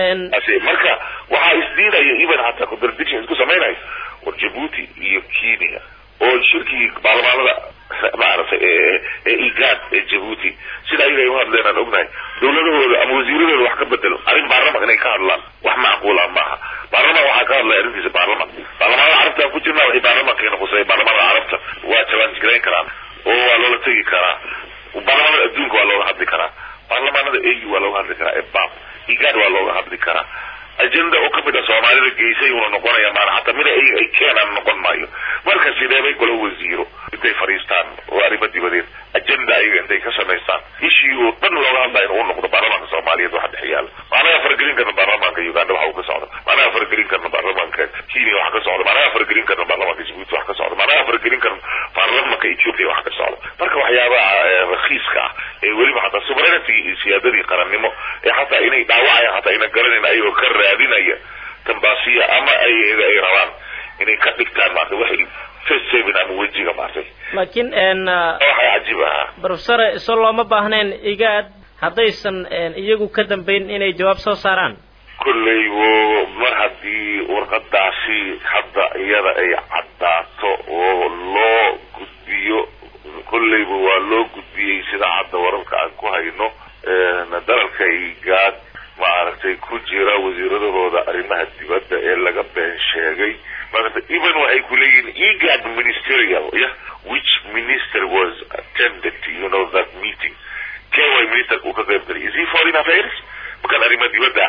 marka waxaa isdiinaya even hataa contradiction isku samaynayo war jabuuti iyo kenya oo shirkii baarlamaanada maaragtay ee igaad ee jabuuti sida ayaga ay u hadleen aan ognahay dawladahooda ama wasiiradooda wax ka bedelo arrin baarlamanka inay ka hadlaan wax macquula maaha baarlaman waxaa ka hadlaya arrintiisa baarlaman baarlamaanada carabta aan ku jirnaa waxay baarlamankeena khusay baarlamaanada carabta waa jabaanjigarayn karaan oo waa loola tegi karaa baarlamaanada adduunka waa looga hadli karaa baarlamaanada au waa looga hadli karaa ebab igaad waa looga hadli karaa ajenda oo kamid a soomaalida geysay uuna noqonaya maana hataa mida ay ay keenaan noqon maayo marka sideebay golo wasiiro intay fadhiistaan oo arrimo dibadeed ajenda ayaga intay ka samaystaan ishii oo dhan looga hadlaya inuu noqdo baarlamaanka soomaaliyeed waxa dhex yaala maanaha faragelin karna baarlamaanka uganda waxa uu ka socda maanaha faragelin karna baarlamaanka kenya waxa ka socda maanaha faragelin karna baarlamaanka jabuuti waxa ka socda maanaha faragelin karna baarlamaanka ethiopia waxa ka socda marka waxyaabaha rakiiska ah ee weliba hataa sovereignty iyo siyaadadii qarannimo ee hataa inay dhaawacayaan hataa ayna garanayn ayagoo ka raadinaya tambaasiya ama ay ay rabaan inay ka dhigtaan maarta waxay face saving ama wejiga maartay laakiin waxaa cajiib ahaa professor iso looma baahnayn igaad haddaysan iyagu ka dambayn inay jawaab soo saaraan kolley wo mar haddii warqadaasi hadda iyada ay caddaato oo loo gudbiyo kolleyba waa loo gudbiyey sida hadda wararka aan ku hayno dalalka igaad maaragtay ku jira wasiiradahooda arrimaha dibadda ee laga been sheegay maarata even waxay ku leeyihiin egad ministerial yeah which minister was attended you know that meeting kee way ministerka uu ka qayb galay is he foreign affairs makan arrimaha dibadda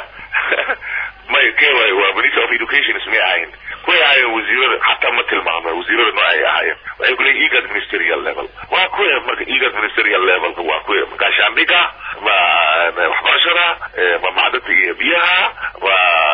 may kee way waa minister of education ismay ahayn kuway ahaayeen wasiirada xataa ma tilmaama wasiirada noocay ahaayeen waxay ku leeyihin egad ministerial level waa kuwe marka egad ministerial levelka waa kuwe gaashaandhiga ma waxbarashada ma macdanta iyo biyaha ma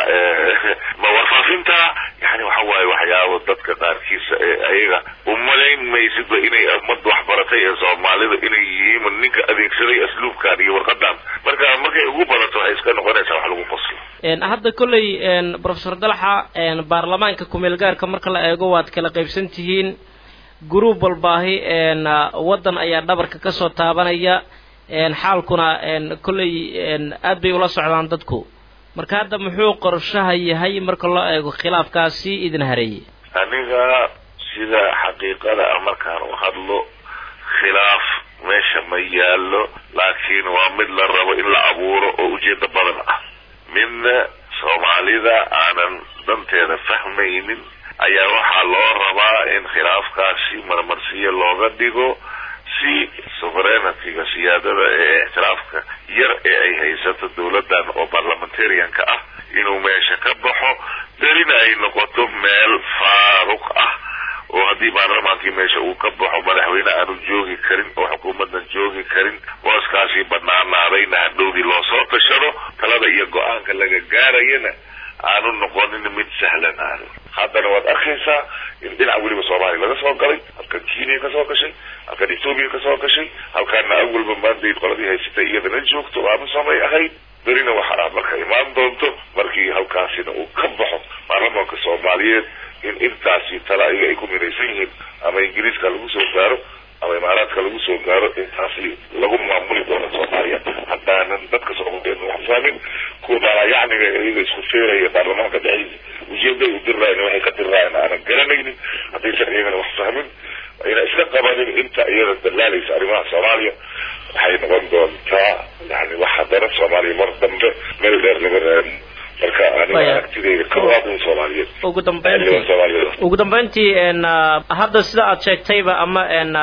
ma warfaafinta yani waxa waaye waxyaabo dadka qaarkiisa ee ayaga umalayn maysidba inay ummad waxbaratay ee soomaalida inay yihiin ninka adeegsaday asluubkan iyo warqadan marka markay ugu badato waxay iska noqonaysaa wax lagu qoslo hadda kolley professor dalxa baarlamaanka kumeel gaarka marka la eego waad kala qaybsan tihiin gruub walbaahi waddan ayaa dhabarka kasoo taabanaya xaalkuna kolley aad bay ula socdaan dadku marka hadda muxuu qorshaha yahay marka loo eego khilaafkaasi idin hareeyey aniga sida xaqiiqada ah markaan u hadlo khilaaf meesha ma yaallo laakiin waa mid la rabo in la abuuro oo ujeedo badan ah midna soomaalida aanan danteeda fahmaynin ayaa waxaa loo rabaa in khilaafkaasi marmarsiyo looga dhigo si sovereigntyga siyaadada ee ictiraafka yar ee ay haysato dawladdan oo parliamentarianka ah inuu meesha ka baxo berina ay noqoto meel faaruq ah oo haddii baarlamaankii meesha uu ka baxo madaxweyne aanu joogi karin oo xukuumadan joogi karin booskaasi banaanaadayna hadhowdii loo soo tashado talada iyo go-aanka laga gaarayana aanu noqonin mid sahlan aanu haddana waad arkaysaa in dhinac weliba soomaaliya laga soo galay halkan kenya ka soo gashay halkan ethoobiya ka soo gashay halkaana awalba maandayd qoladii haysatay iyadana joogto aamusamay ahayd berina waxaa marka imaan doonto markii halkaasina uu ka baxo baarlamaanka soomaaliyeed in intaasi tala ayaga ay ku midaysan yihiin ama ingiriiska lagu soo gaaro ama imaaraadka lagu soo gaaro intaasi lagu maamuli doono soomaaliya haddaanan dadka soomaaliyeed wax fahmin kuwa maalayacniga iyaga isku feeraya baarlamaanka dhexdiisa ujeeday u diraayan waxay ka diraayan aanan garanaynin haddaysan iyagana wax fahmin ayna iska qabanin inta iyada dalaalaysa arrimaha soomaaliya waxay noqon doontaa yani wax haddana soomaaliya mar dambe meel dheer laga raadi marka aniga aragtideyda kawaadin soomaaliyeed ugu dambeyntii ugu dambeyntii hadda sida aad sheegtayba ama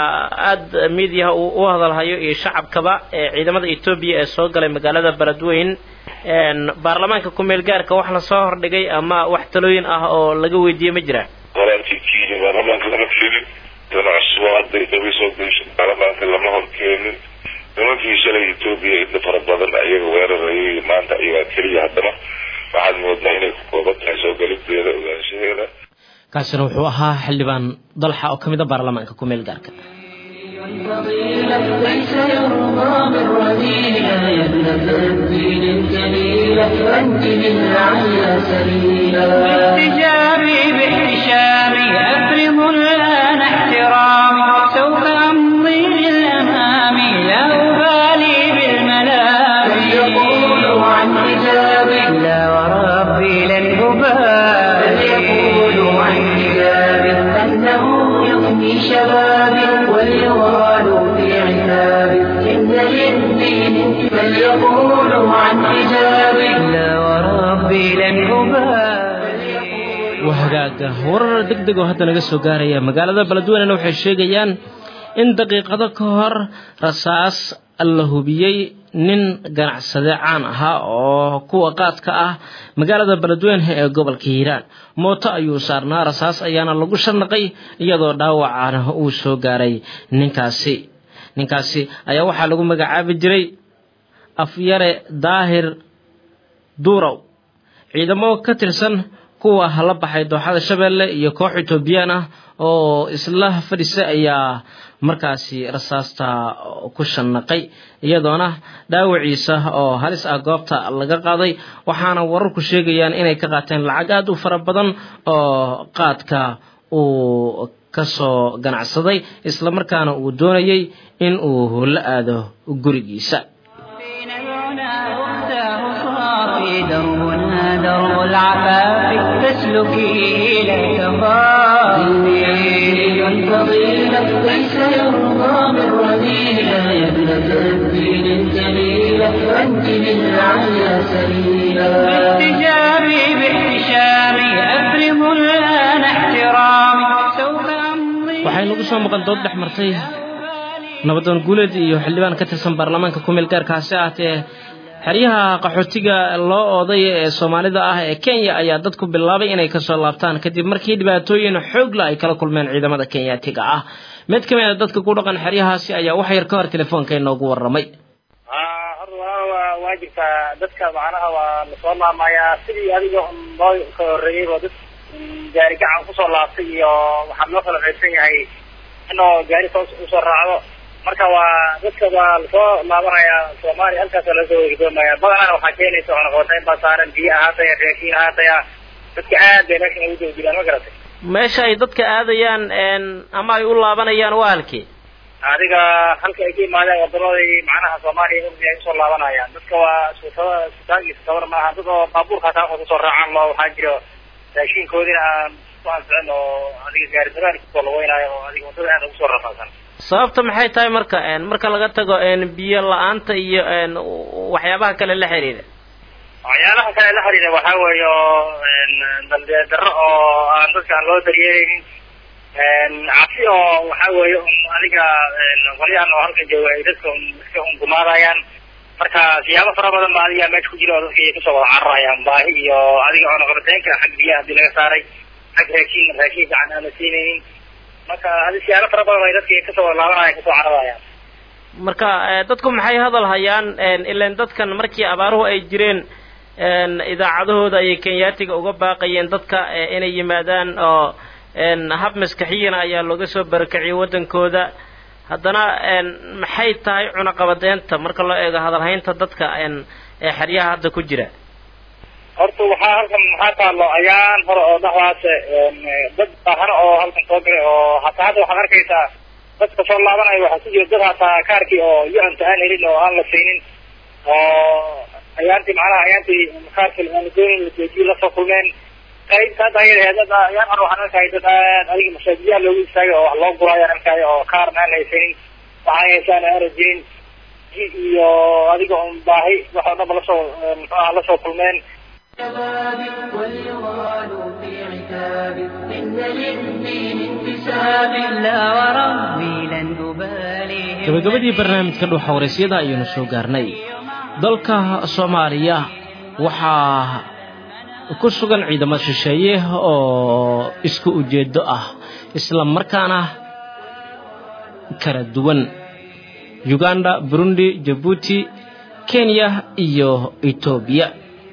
aada miidiyaha uu u hadalhayo iyo shacabkaba ciidamada etoobiya ee soo galay magaalada beledweyn baarlamaanka kumeel gaarka wax lasoo hordhigay ama wax talooyin ah oo laga weydiiyey ma jira qoraankii kenya baarlamaanka lama keenin dana cusbo hadday dhabi soo geysho baarlamaanka lama hor keenin nimankii shalay etoobiya inta fara badan ayaga weerarayay maanta ayagaa keliya haddana waxaad moodaa inay ku kooban tahay soo galideeda ogaanshaheeda kaasina wuxuu ahaa xildhibaan dalxa oo ka mid a baarlamaanka kumeel gaarka فضيلة ليس يرضى بالرذيلة يا ابنة الدين الجليلة أنت للعليا سبيلا باحتجابي باحتشامي أفرض الآن احترامي سوف أمضي للأمام لا أبالي بالملام فليقولوا عن حجابك لا وربي لن أبالي فليقولوا عن حجابك أنه يفني شبابك وليغالوا في عتابك إن للدين فليقولوا عن حجابك لا وربي لن أبالي waa hagaaga warar deg deg oo hadda naga soo gaaraya magaalada beledweynena waxay sheegayaan in daqiiqado ka hor rasaas la hubiyey nin ganacsade caan ahaa oo kuwa qaadka ah magaalada beledweyne ee gobolka hiiraan mooto ayuu saarnaa rasaas ayaana lagu sharnaqay iyadoo dhaawacana uu soo gaaray ninkaasi ninkaasi ayaa waxaa lagu magacaabi jiray afyare daahir duurow ciidamo ka tirsan kuwa la baxay dooxada shabeelle iyo koox etoobiyaan ah oo isla fadhisa ayaa markaasi rasaasta ku shanaqay iyadoona dhaawaciisa oo halis ah goobta laga qaaday waxaana wararku sheegayaan inay ka qaateen lacag aada u fara badan oo qaadka uu kasoo ganacsaday islamarkaana uu doonayay in uu la aado gurigiisa فينا العنا أختاه صافي دربنا درب العفاف فاسلكيه لا دين تخافي فضيلة ليس يرضى بالرذيلة يا ابنة الدين الجليلة أنت للعليا سبيلا باحتجابي باحتشامي أفرض الآن احترامي سوف أمضي waxay nagu soo maqan dood dhex martay nabadoon guuleed iyo xildhibaan ka tirsan baarlamaanka kumeel gaarkaasi ahatee xeryaha qaxootiga loo ooday ee soomaalida ah ee kenya ayaa dadku bilaabay inay kasoo laabtaan kadib markii dhibaatooyin xoogla ay kala kulmeen ciidamada kenyaatiga ah mid ka mid a dadka ku dhaqan xeryahaasi ayaa wax yar ka hor telefoonka inoogu waramay horta waa waa waa jirtaa dadka macnaha waa lasoo laamayaa sidii adiga loo ka horreeyeyba dad gaari gacan kusoo laabtay iyo waxaa loo kala qaybsan yahay inoo gaari toos usoo raacdo marka waa dadka waa lasoo laabanayaa soomaaliya halkaasa lasoo wegdoomaya badanana waxaa keenaysa cunaqabatayn baa saaran biyo ahaataya raashiin ahaataya dadka aad bay meeshan ugu dawdilaan ma garatay meesha ay dadka aadayaan ama ay u laabanayaan waa halkii adiga halka ay ka yimaadeen wadamaday macnaha soomaaliya urdi ay usoo laabanayaan dadka waa iskutada isutaag iyo isutabar maaha dad oo baabuurka hataa waxay kusoo raacaan loo waxaa jiro raashinkoodina aan ku anficin oo adiga gaari dabaal kusoo laweynaayo oo adiga wadada aad ugu soo rafaasan sababta maxay tahay marka marka laga tago biyo la-aanta iyo waxyaabaha kale la xiriira waxyaalaha kale la xiriira waxaa weeye oo daldeed darro oo aan dadka aan loo daryeeleynin cabsi oo waxaa weeye un adiga qolyahan oo halkan jooga ay dadka iska ungumaadayaan marka siyaabo fara badan ba adiga meesha ku jira oo dadka ay kasoo wada cararayaan baahi iyo adiga cunaqabateenka xag biyaha hadii laga saaray xag raashiin raashiin gacan aan la siinaynin marka adi siyaalo fara badan ay dadka kasoo wada laabanayaan kasoo cararayaan marka dadku maxay hadal hayaan ilan dadkan markii abaaruhu ay jireen idaacadahooda ayay kenyaatiga uga baaqayeen dadka inay yimaadaan oo hab maskaxiyana ayaa looga soo barakiciyay waddankooda haddana maxay tahay cunaqabadeynta marka loo eego hadalhaynta dadka ee xeryaha hadda ku jira horta waxaa halkan maxaa taalo ayaan hore oo dhaxdaas dad baahano oo halkan soo galay oo hataa hadda waxaad arkaysaa dadka soo laabanaya waxaa ku jira dad hataa kaarkii oo yucanta aan helin oo aan la siinin oo ayaantii macnaha ayaantii kaarkii aan doonin la joojiyo lasoo kulmeen qaybta hadda ayada dad ayaan hore waxaan arkaya dad aad adiga masaajidaha loogu istaagay oo wax loo guro ayaan arkaya oo kaarna aan haysanin waxaan haysaan aana jirin ji iyo adiga un baahi wax oo dhanba lasoo muxuu aha lasoo kulmeen شبابك وليغالوا في عتابك إن للدين انتساب لا وربي لن أبالي gabagabadii barnaamijka dhuuxa waraysyada ayaynu soo gaarnay dalka soomaaliya waxaa ku sugan ciidamo shisheeye oo isku ujeedo ah isla markaana kala duwan uganda burundi jabuuti kenya iyo etoobiya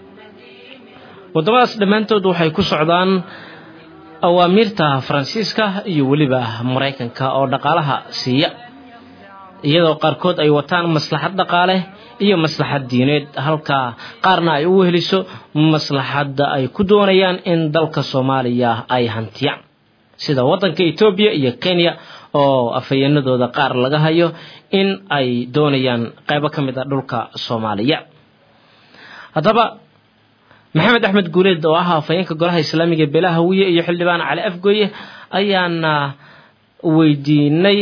waddamadaas dhammaantood waxay ku socdaan awaamiirta faransiiska iyo weliba maraykanka oo dhaqaalaha siiya iyadoo qaarkood ay wataan maslaxad dhaqaale iyo maslaxad diineed halka qaarna ay u weheliso maslaxadda ay ku doonayaan in dalka soomaaliya ay hantiyaan sida waddanka etoobiya iyo kenya oo afhayeenadooda qaar laga hayo in ay doonayaan qaybo ka mid a dhulka soomaaliya haddaba maxamed axmed guuleed oo ah afhayeenka golaha islaamiga beelaha hawiye iyo xildhibaan cali afgooye ayaana weydiinay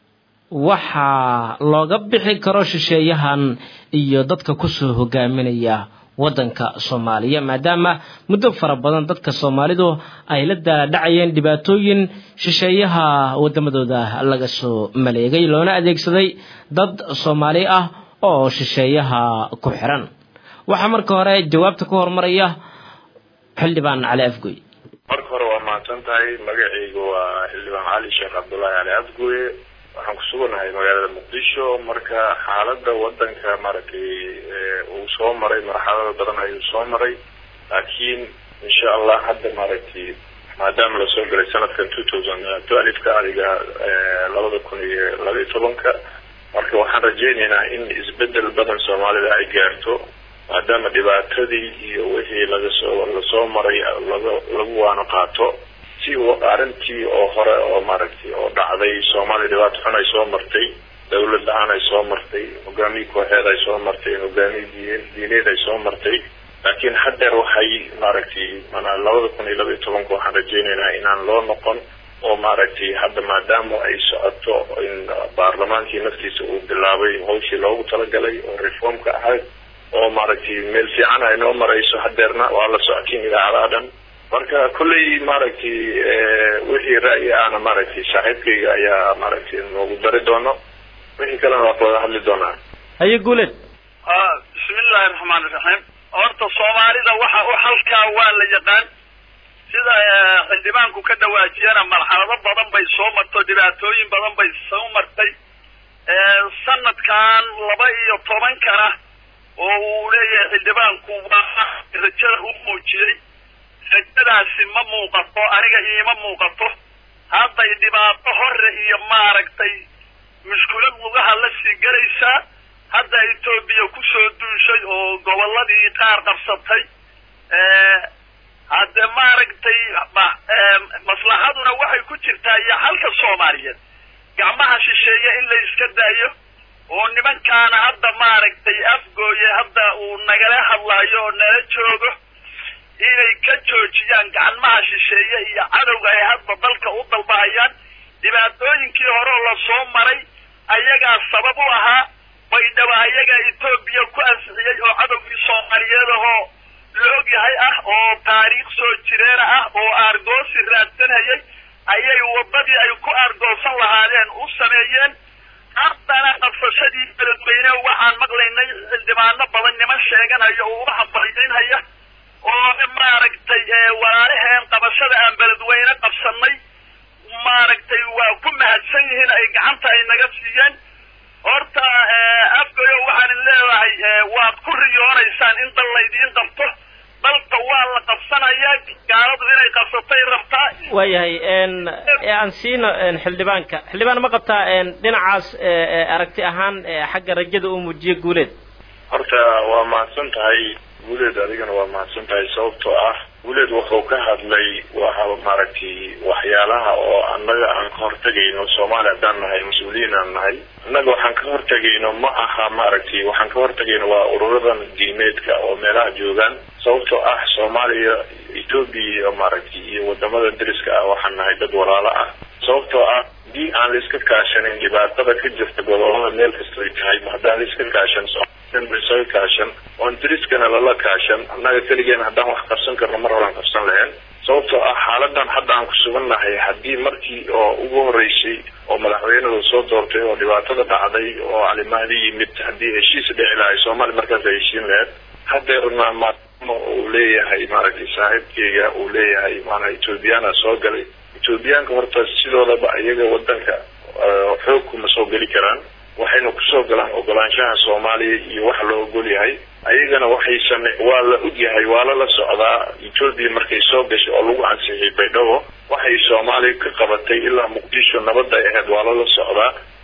waxaa looga bixi karo shisheeyahan iyo dadka kusoo hogaaminaya waddanka soomaaliya maadaama muddo fara badan dadka soomaalidu ay la daadhacayeen dhibaatooyin shisheeyaha wadamadooda laga soo maleegay loona adeegsaday dad soomaali ah oo shisheeyaha ku xiran waxaa marka hore jawaabta ku hormaraya xildhibaan cali afgoy marka hore waa mahadsan tahay magacaygu waa xildhibaan cali sheekh cabdullaahi cali afgooye waxaan ku suganahay magaalada muqdisho marka xaalada wadanka maaragtay uu soo maray marxalado badan ayuu soo maray laakiin insha allah hadda maaragtay maadaama lasoo galay sanadkan two thousand twelve-ka adiga labada kun iyo laba iyo tobanka marka waxaan rajeynaynaa in isbedel badan soomaalida ay gaarto maadaama dhibaatadii iyo wixii lagasoo lasoo maray laga lagu waano qaato si arrintii oo hore oo maaragtay oo dhacday soomaaliya dhibaato xun ay soo martay dawlad la-aan ay soo martay hogaamiye kooxeed ay soo martay hogaamiye diin diineed ay soo martay laakiin haddeer waxay maaragtay mana labada kun iyo laba iyo tobanka waxaan rajeynaynaa inaan loo noqon oo maaragtay hadda maadaama ay socoto in baarlamaankii naftiisa uu bilaabay hawshii loogu talagalay oo reformka ahayd oo maaragtay meel fiican ay noo marayso haddeerna waa la socotiin idaacadaha dhan marka kolley maaragtay wixii ra'yi ahna maaragtay saaxiibkayga ayaa maaragtay noogu dari doono wixii kalena waa wada hadli doonaa haye guuleed bismillahi raxmaan iraxiim horta soomaalida waxa u halkaa waa la yaqaan sida xildhibaanku ka dhawaajiyana marxalado badan bay soo marto dhibaatooyin badan bay soo martay sanadkan laba iyo tobankana oo uu leeyahay xildhibaanku waa rajada u muujiyey rajadaasi ma muuqato aniga iima muuqato hadday dhibaato hore iyo maaragtay mushkulad lugaha la sii gelaysaa hadda etoobiya kusoo duushay oo gobolladii qaar qabsatay hadde maaragtay maslaxaduna waxay ku jirtaa iyo halka soomaaliyeed gacmaha shisheeye in la iska daayo oo nimankaana hadda maaragtay afgooye hadda uu nagala hadlayo oo nala joogo inay ka joojiyaan gacmaha shisheeye iyo cadowga ay hadba dalka u dalbahayaan dhibaatooyinkii hore oo lasoo maray ayagaa sabab u ahaa baydhaba ayagaa etoobiya ku ansixiyey oo cadowgii soomaaliyeed ahoo la ogyahay ah oo taariikh soo jireena ah oo aargoosi raadsanayay ayay waddadii ay ku aargoosan lahaadeen u sameeyeen haddana qabsashadii beledweyne waxaan maqlaynay xildhibaano badan niman sheeganaya oo uga hambalyaynhaya oo maaragtay walaalaheen qabashada aan beledweyne qabsanay maaragtay waa ku mahadsan yihiin ay gacanta ay naga siiyeen horta afgayo waxaan leedahay waad ku riyoonaysaan in dal laydiin qabto dalka waa la qabsanayaa gaaladu inay qabsatay rabtaa waayahay aan siino xildhibaanka xildhibaan ma qabtaa dhinacaas aragti ahaan xagga rajada uu muujiye guuleed horta waa mahadsan tahay guuleed adigana waa mahadsan tahay sababtoo ah guuleed wuxuu ka hadlay waxa maaragtay waxyaalaha oo annaga aan ka hortagayno soomaaliya haddaan nahay mas-uuliyiin aan nahay annaga waxaan ka hortagayno ma aha maaragtay waxaan ka hortagayno waa ururadan diimeedka oo meelaha joogaan sababtoo ah soomaaliya etoobiya iyo maaragtay iyo wadamada deriska ah waxaan nahay dad walaalo ah sababtoo ah haddii aan la iska kaashanin dhibaatada ka jirta gobolada meel kasta ay tahay haddaan la iska kaashan isaga kaashan oon deriskana lala kaashan annaga keligeen haddaan wax qabsan karno mar horan qabsan lahayn sababtoo ah xaaladan hadda aan ku sugannahay haddii markii oo ugu horeysay oo madaxweynadu soo doortay oo dhibaatada dhacday oo calimaadi yimid haddii heshiis dhici lahay soomaaliya markaas ay heshiin lahayd hadeerna maadaama uu leeyahay maaragtay saaxiibkeyga uu leeyahay maanaa ethoobiyaana soo galay ethoobiyaanka horta sidoodaba iyaga wadanka xoog kuma soo geli karaan waxayna kusoo galaan ogolaanshaha soomaaliya iyo waxa loo ogol yahay ayagana waxay same waa la ogyahay waa lala socdaa etoobiya markay soo gashay oo lagu ansixiyay baydhabo waxay soomaaliya ka qabatay ilaa muqdisho nabadda ahayd waa lala socdaa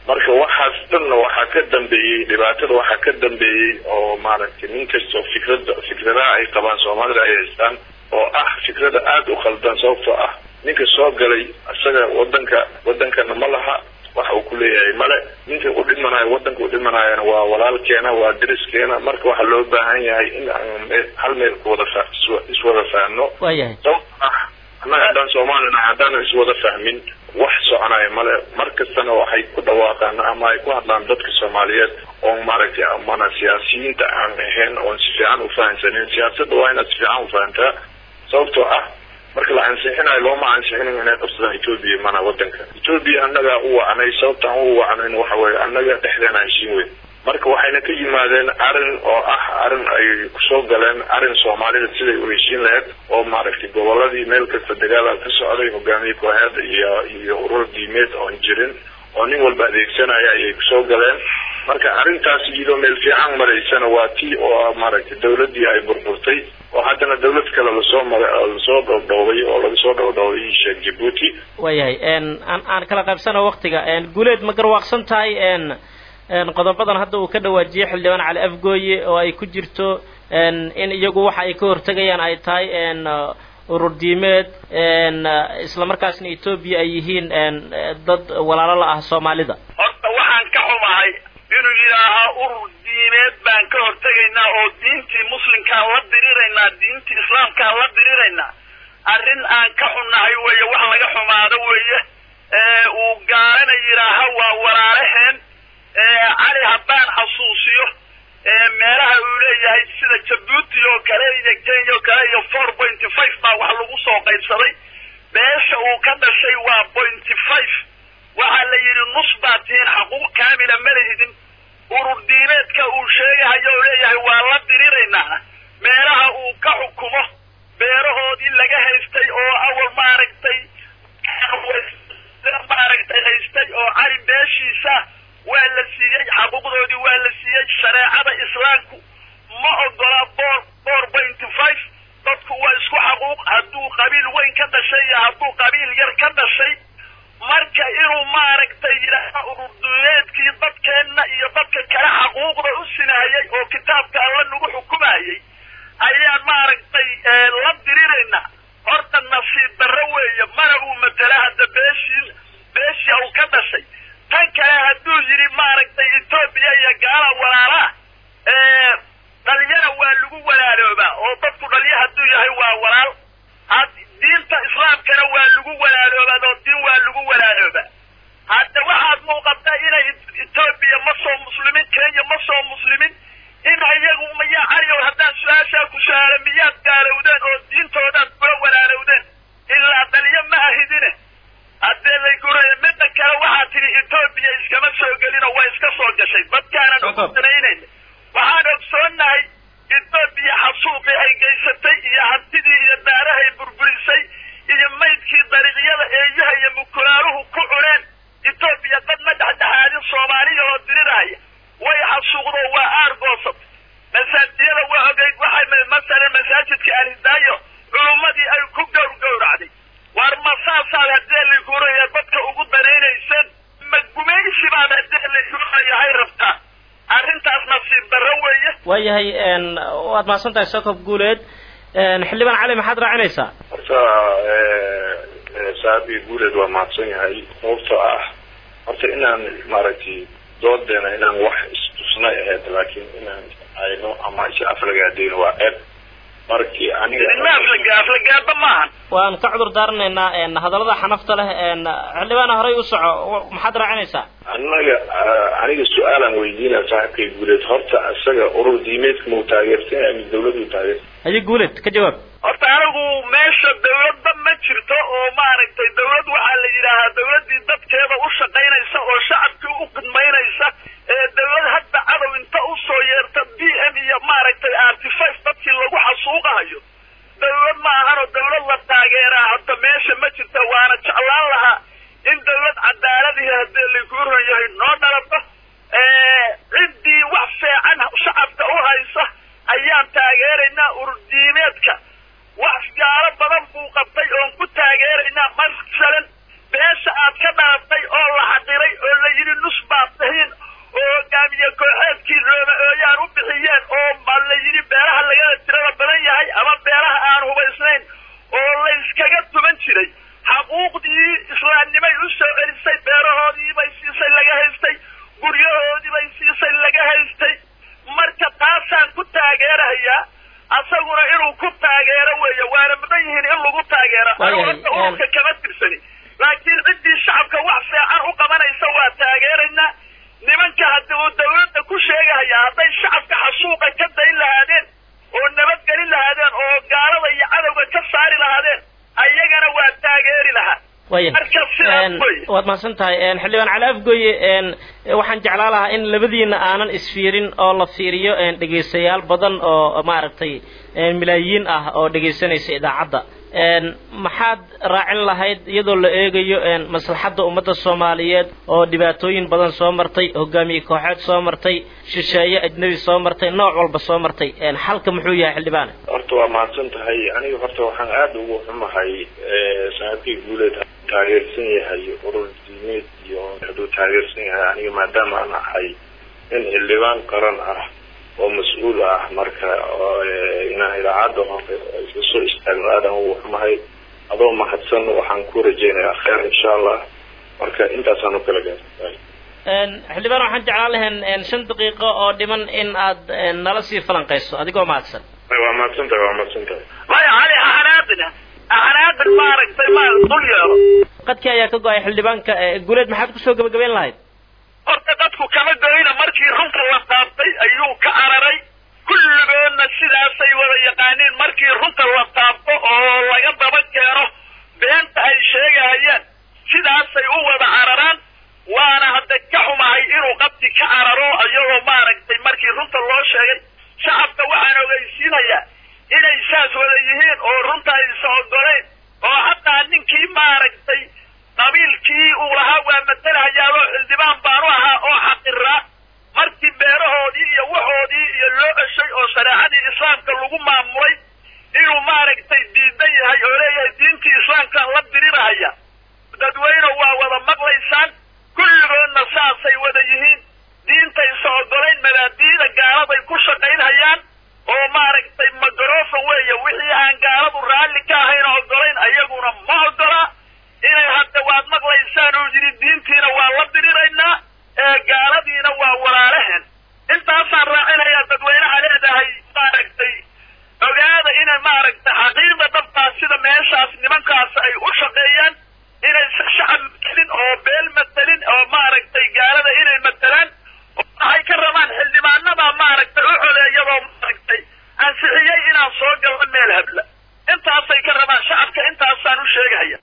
marka waxaas dhanna waxaa ka dambeeyey dhibaatada waxaa ka dambeeyey oo maaragtay nin kastoo fikrada fikradaha ay qabaan soomaalida ay haystaan oo ah fikrada aada u khaldan sababtoo ah ninka soo galay isaga wadanka wadankana ma laha waxa uu ku leeyahay male ninka u dhimanayo wadanka u dhimanayana waa walaalkeena waa deriskeena marka waxaa loo baahan yahay in aan hal meel kuwada fa iswada fahno waayahay sababto ah annaga haddaan soomaalina haddaanan iswada fahmin wax soconaya male mar kastana waxay ku dhawaaqaan ama ay ku hadlaan dadka soomaaliyeed oo maaragtay amana siyaasiyiinta aan ahayn oon si fiican u fahansanin siyaasadda waa inaad si fiican u fahantaa sababtoo ah marka la ansixinayo looma ansixinin inay qabsadaan etoobiya mana wadanka etoobiya annagaa u wacnay sababtaan u wacnayn waxa weeye annaga dhexdeena heshiin weyn marka waxayna ka yimaadeen arrin oo ah arrin ay kusoo galeen arrin soomaalida siday u heshiin lahayd oo maaragtay goboladii meel kasta dagaala ka socday hogaamiye kooxeed iyo iyo urur diimeed oon jirin oo nin walba adeegsanaya ayay kusoo galeen marka arrintaas iyadoo meel fiican maraysana waa tii oo maaragtay dawladdii ay burburtay oo haddana dawlad kale lasoo mara lasoo dhowdhowbay oo lagasoo dhowdhowbay sheekh jabuuti waayahay aan aan kala qaybsano waktiga guuleed ma garwaaqsan tahay qodobadan hadda uu ka dhawaajiyey xildhibaan cali afgooye oo ay ku jirto in iyagu waxa ay ka hortegayaan ay tahay urur diimeed isla markaasna etoobiya ay yihiin dad walaalo la ah soomaalida horta waxaan ka xumahay inuu yidhaahaa urur diimeed baan ka hortegaynaa oo diintii muslimkaan la diriraynaa diintii islaamkaan la diriraynaa arrin aan ka xunnahay weeye wax laga xumaado weeye uu gaalana yidhaaha waa walaalaheen cali haddaan xasuusiyo meelaha uu leeyahay sida jabuuti oo kale iyo kenya oo kale iyo four pointy five baa wax lagu soo qaybsaday beesha uu ka dhashay waa pointy five waxaa la yidhi nus baa tihiin xaquuq kaamila ma lehidin urur diimeedka uu sheegahayo oo leeyahay waa la diriraynaa meelaha uu ka xukumo beerahoodii laga haystay oo awal maaragtay maaragtay haystay oo cali beeshiisa waa la siiyey xaquuqdoodii waa la siiyey shareecada islaamku ma ogola boor boor pointy five dadku waa isku xaquuq hadduu qabiil weyn ka dhashay iyo hadduu qabiil yar ka dhashay marka inuu maaragtay yidhaaha ururdumeedkii dadkeenna iyo dadka kale xaquuqda u sinahayay oo kitaabka alla nagu xukumayay ayaan maaragtay la diriraynaa horta nasiib darro weeye mana uu matela hadda beeshii beeshii uu ka dhashay tan kale hadduu yidhi maaragtay etoobiya iyo gaala walaalaa dhalyana waa lagu walaaloobaa oo dadku dhalyo hadduu yahay waa walaal diinta islaamkana waa lagu walaaloobaa oo diin waa lagu walaaloobaa hadda waxaad muuqataa inay etoobiya ma soo muslimin kenya ma soo muslimin in iyagu mayaa caliyow haddaan su-aashaa ku su-aalo miyaad gaalowdeen oo diintoodaad kula walaalowdeen ilaa dhalyo ma ahidine haddee layguraya midda kale waxaa tidhi etoobiya iskama soo gelinoo waa iska soo gashay dadkaanan ugudanaynayn waxaan ogsoonnahay etoobiya xasuuqii ay geysatay iyo hantidii iyo daarahay burburisay iyo maydkii dariiqyada eeyaha iyo mukulaaluhu ku cuneen etoobiya dad ma dhexdhexaadin soomaaliya oo diriraya way xasuuqdo waa aargoosat masaajiyada waa ogeyd waxay masalan masaajidka alhidaayo culummadii ay ku gowr gowracday war ma saasaad haddee layguraya dadka ugu danaynayseen ma gumaysi baad haddee laygurayahay rabtaa arrintaas nasiib darro weeye waayahay waad mahadsan tahay sokob guuleed xildhibaan cali maxaad raacinaysaa horta saabi guuleed waa mahadsan yahay sababtoo ah horta inaan maaragtay doodeena inaan wax istusnay ahayd laakiin inaan ayno ama is aflagaadeyno waa ceeb markii aniga ma aflaga aflagaada maahan waan ka cudur daaranaynaa hadallada xanafta leh xildhibaana horey u soco maxaad raacinaysaa annaga aniga su-aalaan weydiinaya saaxiibkay guuleed horta isaga urur diimeedka mau taageersan yahay mid dawladdu taageersan haye guuleed ka jawaab horta anigu meesha dawladda ma jirto oo maaragtay dawlad waxaa la yidhaahaa dawladdii dadkeeda u shaqaynaysa oo shacabkii u khidmaynaysa ee dawlad hadda cadow inta usoo yeerta b m iyo maaragtay artifice dadkii lagu xasuuqahayo dawlad ma ahanoo dawlad la taageeraa hadda meesha ma jirta waana jeclaan lahaa in dawlad cadaaladihi haddii lagu ron yahay noo dhalato ciddii wax fiican shacabka u haysa ayaan taageeraynaa ururdiimeedka wax gaalo badan buu qabtay oon ku taageeraynaa masalan beesha aad ka dhalatay oo la xaqiray oo la yidhi nus baa waad mahadsan tahay xildhibaan cali afgoye waxaan jeclaa lahaa in labadiina aanan isfiirin oo la fiiriyo dhegaystayaal badan oo maaragtay milaayiin ah oo dhegaysanaysa idaacadda maxaad raacin lahayd iyadoo la eegayo maslaxadda ummadda soomaaliyeed oo dhibaatooyin badan soo martay hogaamiye kooxeed soo martay shisheeye ajnebi soo martay nooc walba soo martay xalka muxuu yahay xildhibaane horta waa mahadsan tahay aniga horta waxaan aada ugu xumahay saaxiibkii guuleed taageersan yahay urur diimeed iyo hadduu taageersan yahay aniga maadaama aan ahay nin xildhibaan qaran ah oo mas-uul ah marka inaan idaacadda isla soo istaagno aadan ugu xumahay adoo mahadsan waxaan ku rajeynayaa kheer insha allah marka intaasaan u kala gaartay xildhibaan waxaan jeclaan lahayn shan daqiiqo oo dhiman in aad nala sii falanqayso adigoo mahadsan waa mahadsan tahay waa mahadsan tahay maya cali ahanaadina ahanaadin maaragtay ma dul yeelo qadkii ayaa ka go-ay xildhibaanka guuleed maxaad kusoo gabagabeyn lahayd horta dadku kama goyna markii runta la taabtay ayuu ka cararay kulligoodna sidaasay wada yaqaaniin markii runta la taabto oo laga daba keeno beenta ay sheegahayaan sidaasay u wada cararaan waana hadda ka xumahay inuu qabti ka cararo iyagoo maaragtay markii runta loo sheegay shacabka waxaan ogeysiinayaa inay saas wada yihiin oo runta aysa ogoleyn oo hataa ninkii maaragtay qabiilkii uu lahaa waa matelahayaaboo xildhibaan baanu ahaa oo xaqiraa markii beerahoodii iyo waxoodii iyo loo ceshay oo shareecadii islaamka lagu maamulay inuu maaragtay diidan yahay oo leeyahay diintii islaamkaan la dirirahaya dadweyne waa wada maqlaysaan kulligoodna saasay wada yihiin diintaysa ogolayn mabaadiida gaaladay ku shaqaynhayaan oo maaragtay magarofon weeye wixii aan gaaladu raalli ka ahayn ogolayn ayaguna ma ogola inay hadda waad maqlaysaan oo yidhi diintiina waa la diriraynaa ee gaaladiina waa walaalaheen intaasaan raacinayaa dadweynaha leedahay maaragtay ogaada inay maaragtay xaqiiqda dhabtaa sida meeshaas nimankaas ay u shaqeeyaan inaysan shacab matelin oo beel matelin oo maaragtay gaalada inay matelaan waxay ka rabaan xildhibaanada maaragtay u codeeyadoo maaragtay ansixiyey inaan soo galno meel habla intaasay ka rabaan shacabka intaasaan u sheegahaya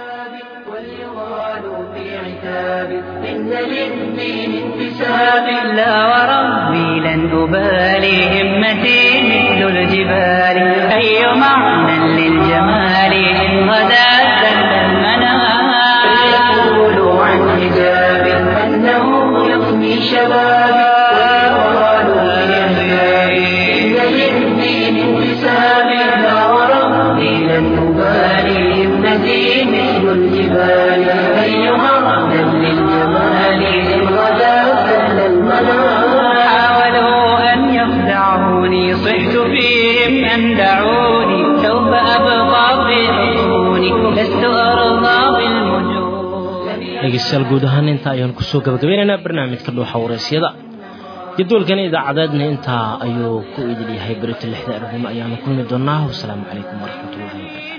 واليغال في عتاب إن للدين انتساب لا وربي لن أبالي همتي مثل الجبال أي معنى للجمال إن غدا سل المنام فيقولوا عن حجاب أنه يفني شبابي واليغال في عتاب إن للدين انتساب لا وربي لن أبالي همتي مثل الجبال أيها أهلا للجمال إن غدا سهل المنام حاولوا أن يخدعوني صحت فيهم أن دعوني سوف أبقى في حصوني لست أرضى بالمجون dhegeystayaal guud ahaan intaa ayaan kusoo gabagabeynaynaa barnaamijka dhuuxa waraysyada jadwalkan idaacadeedna intaa ayuu ku idil yahay berito lixda arnimo ayaanu kulmi doonaa wasalaamu calaykum waraxmatullahi wabarakatu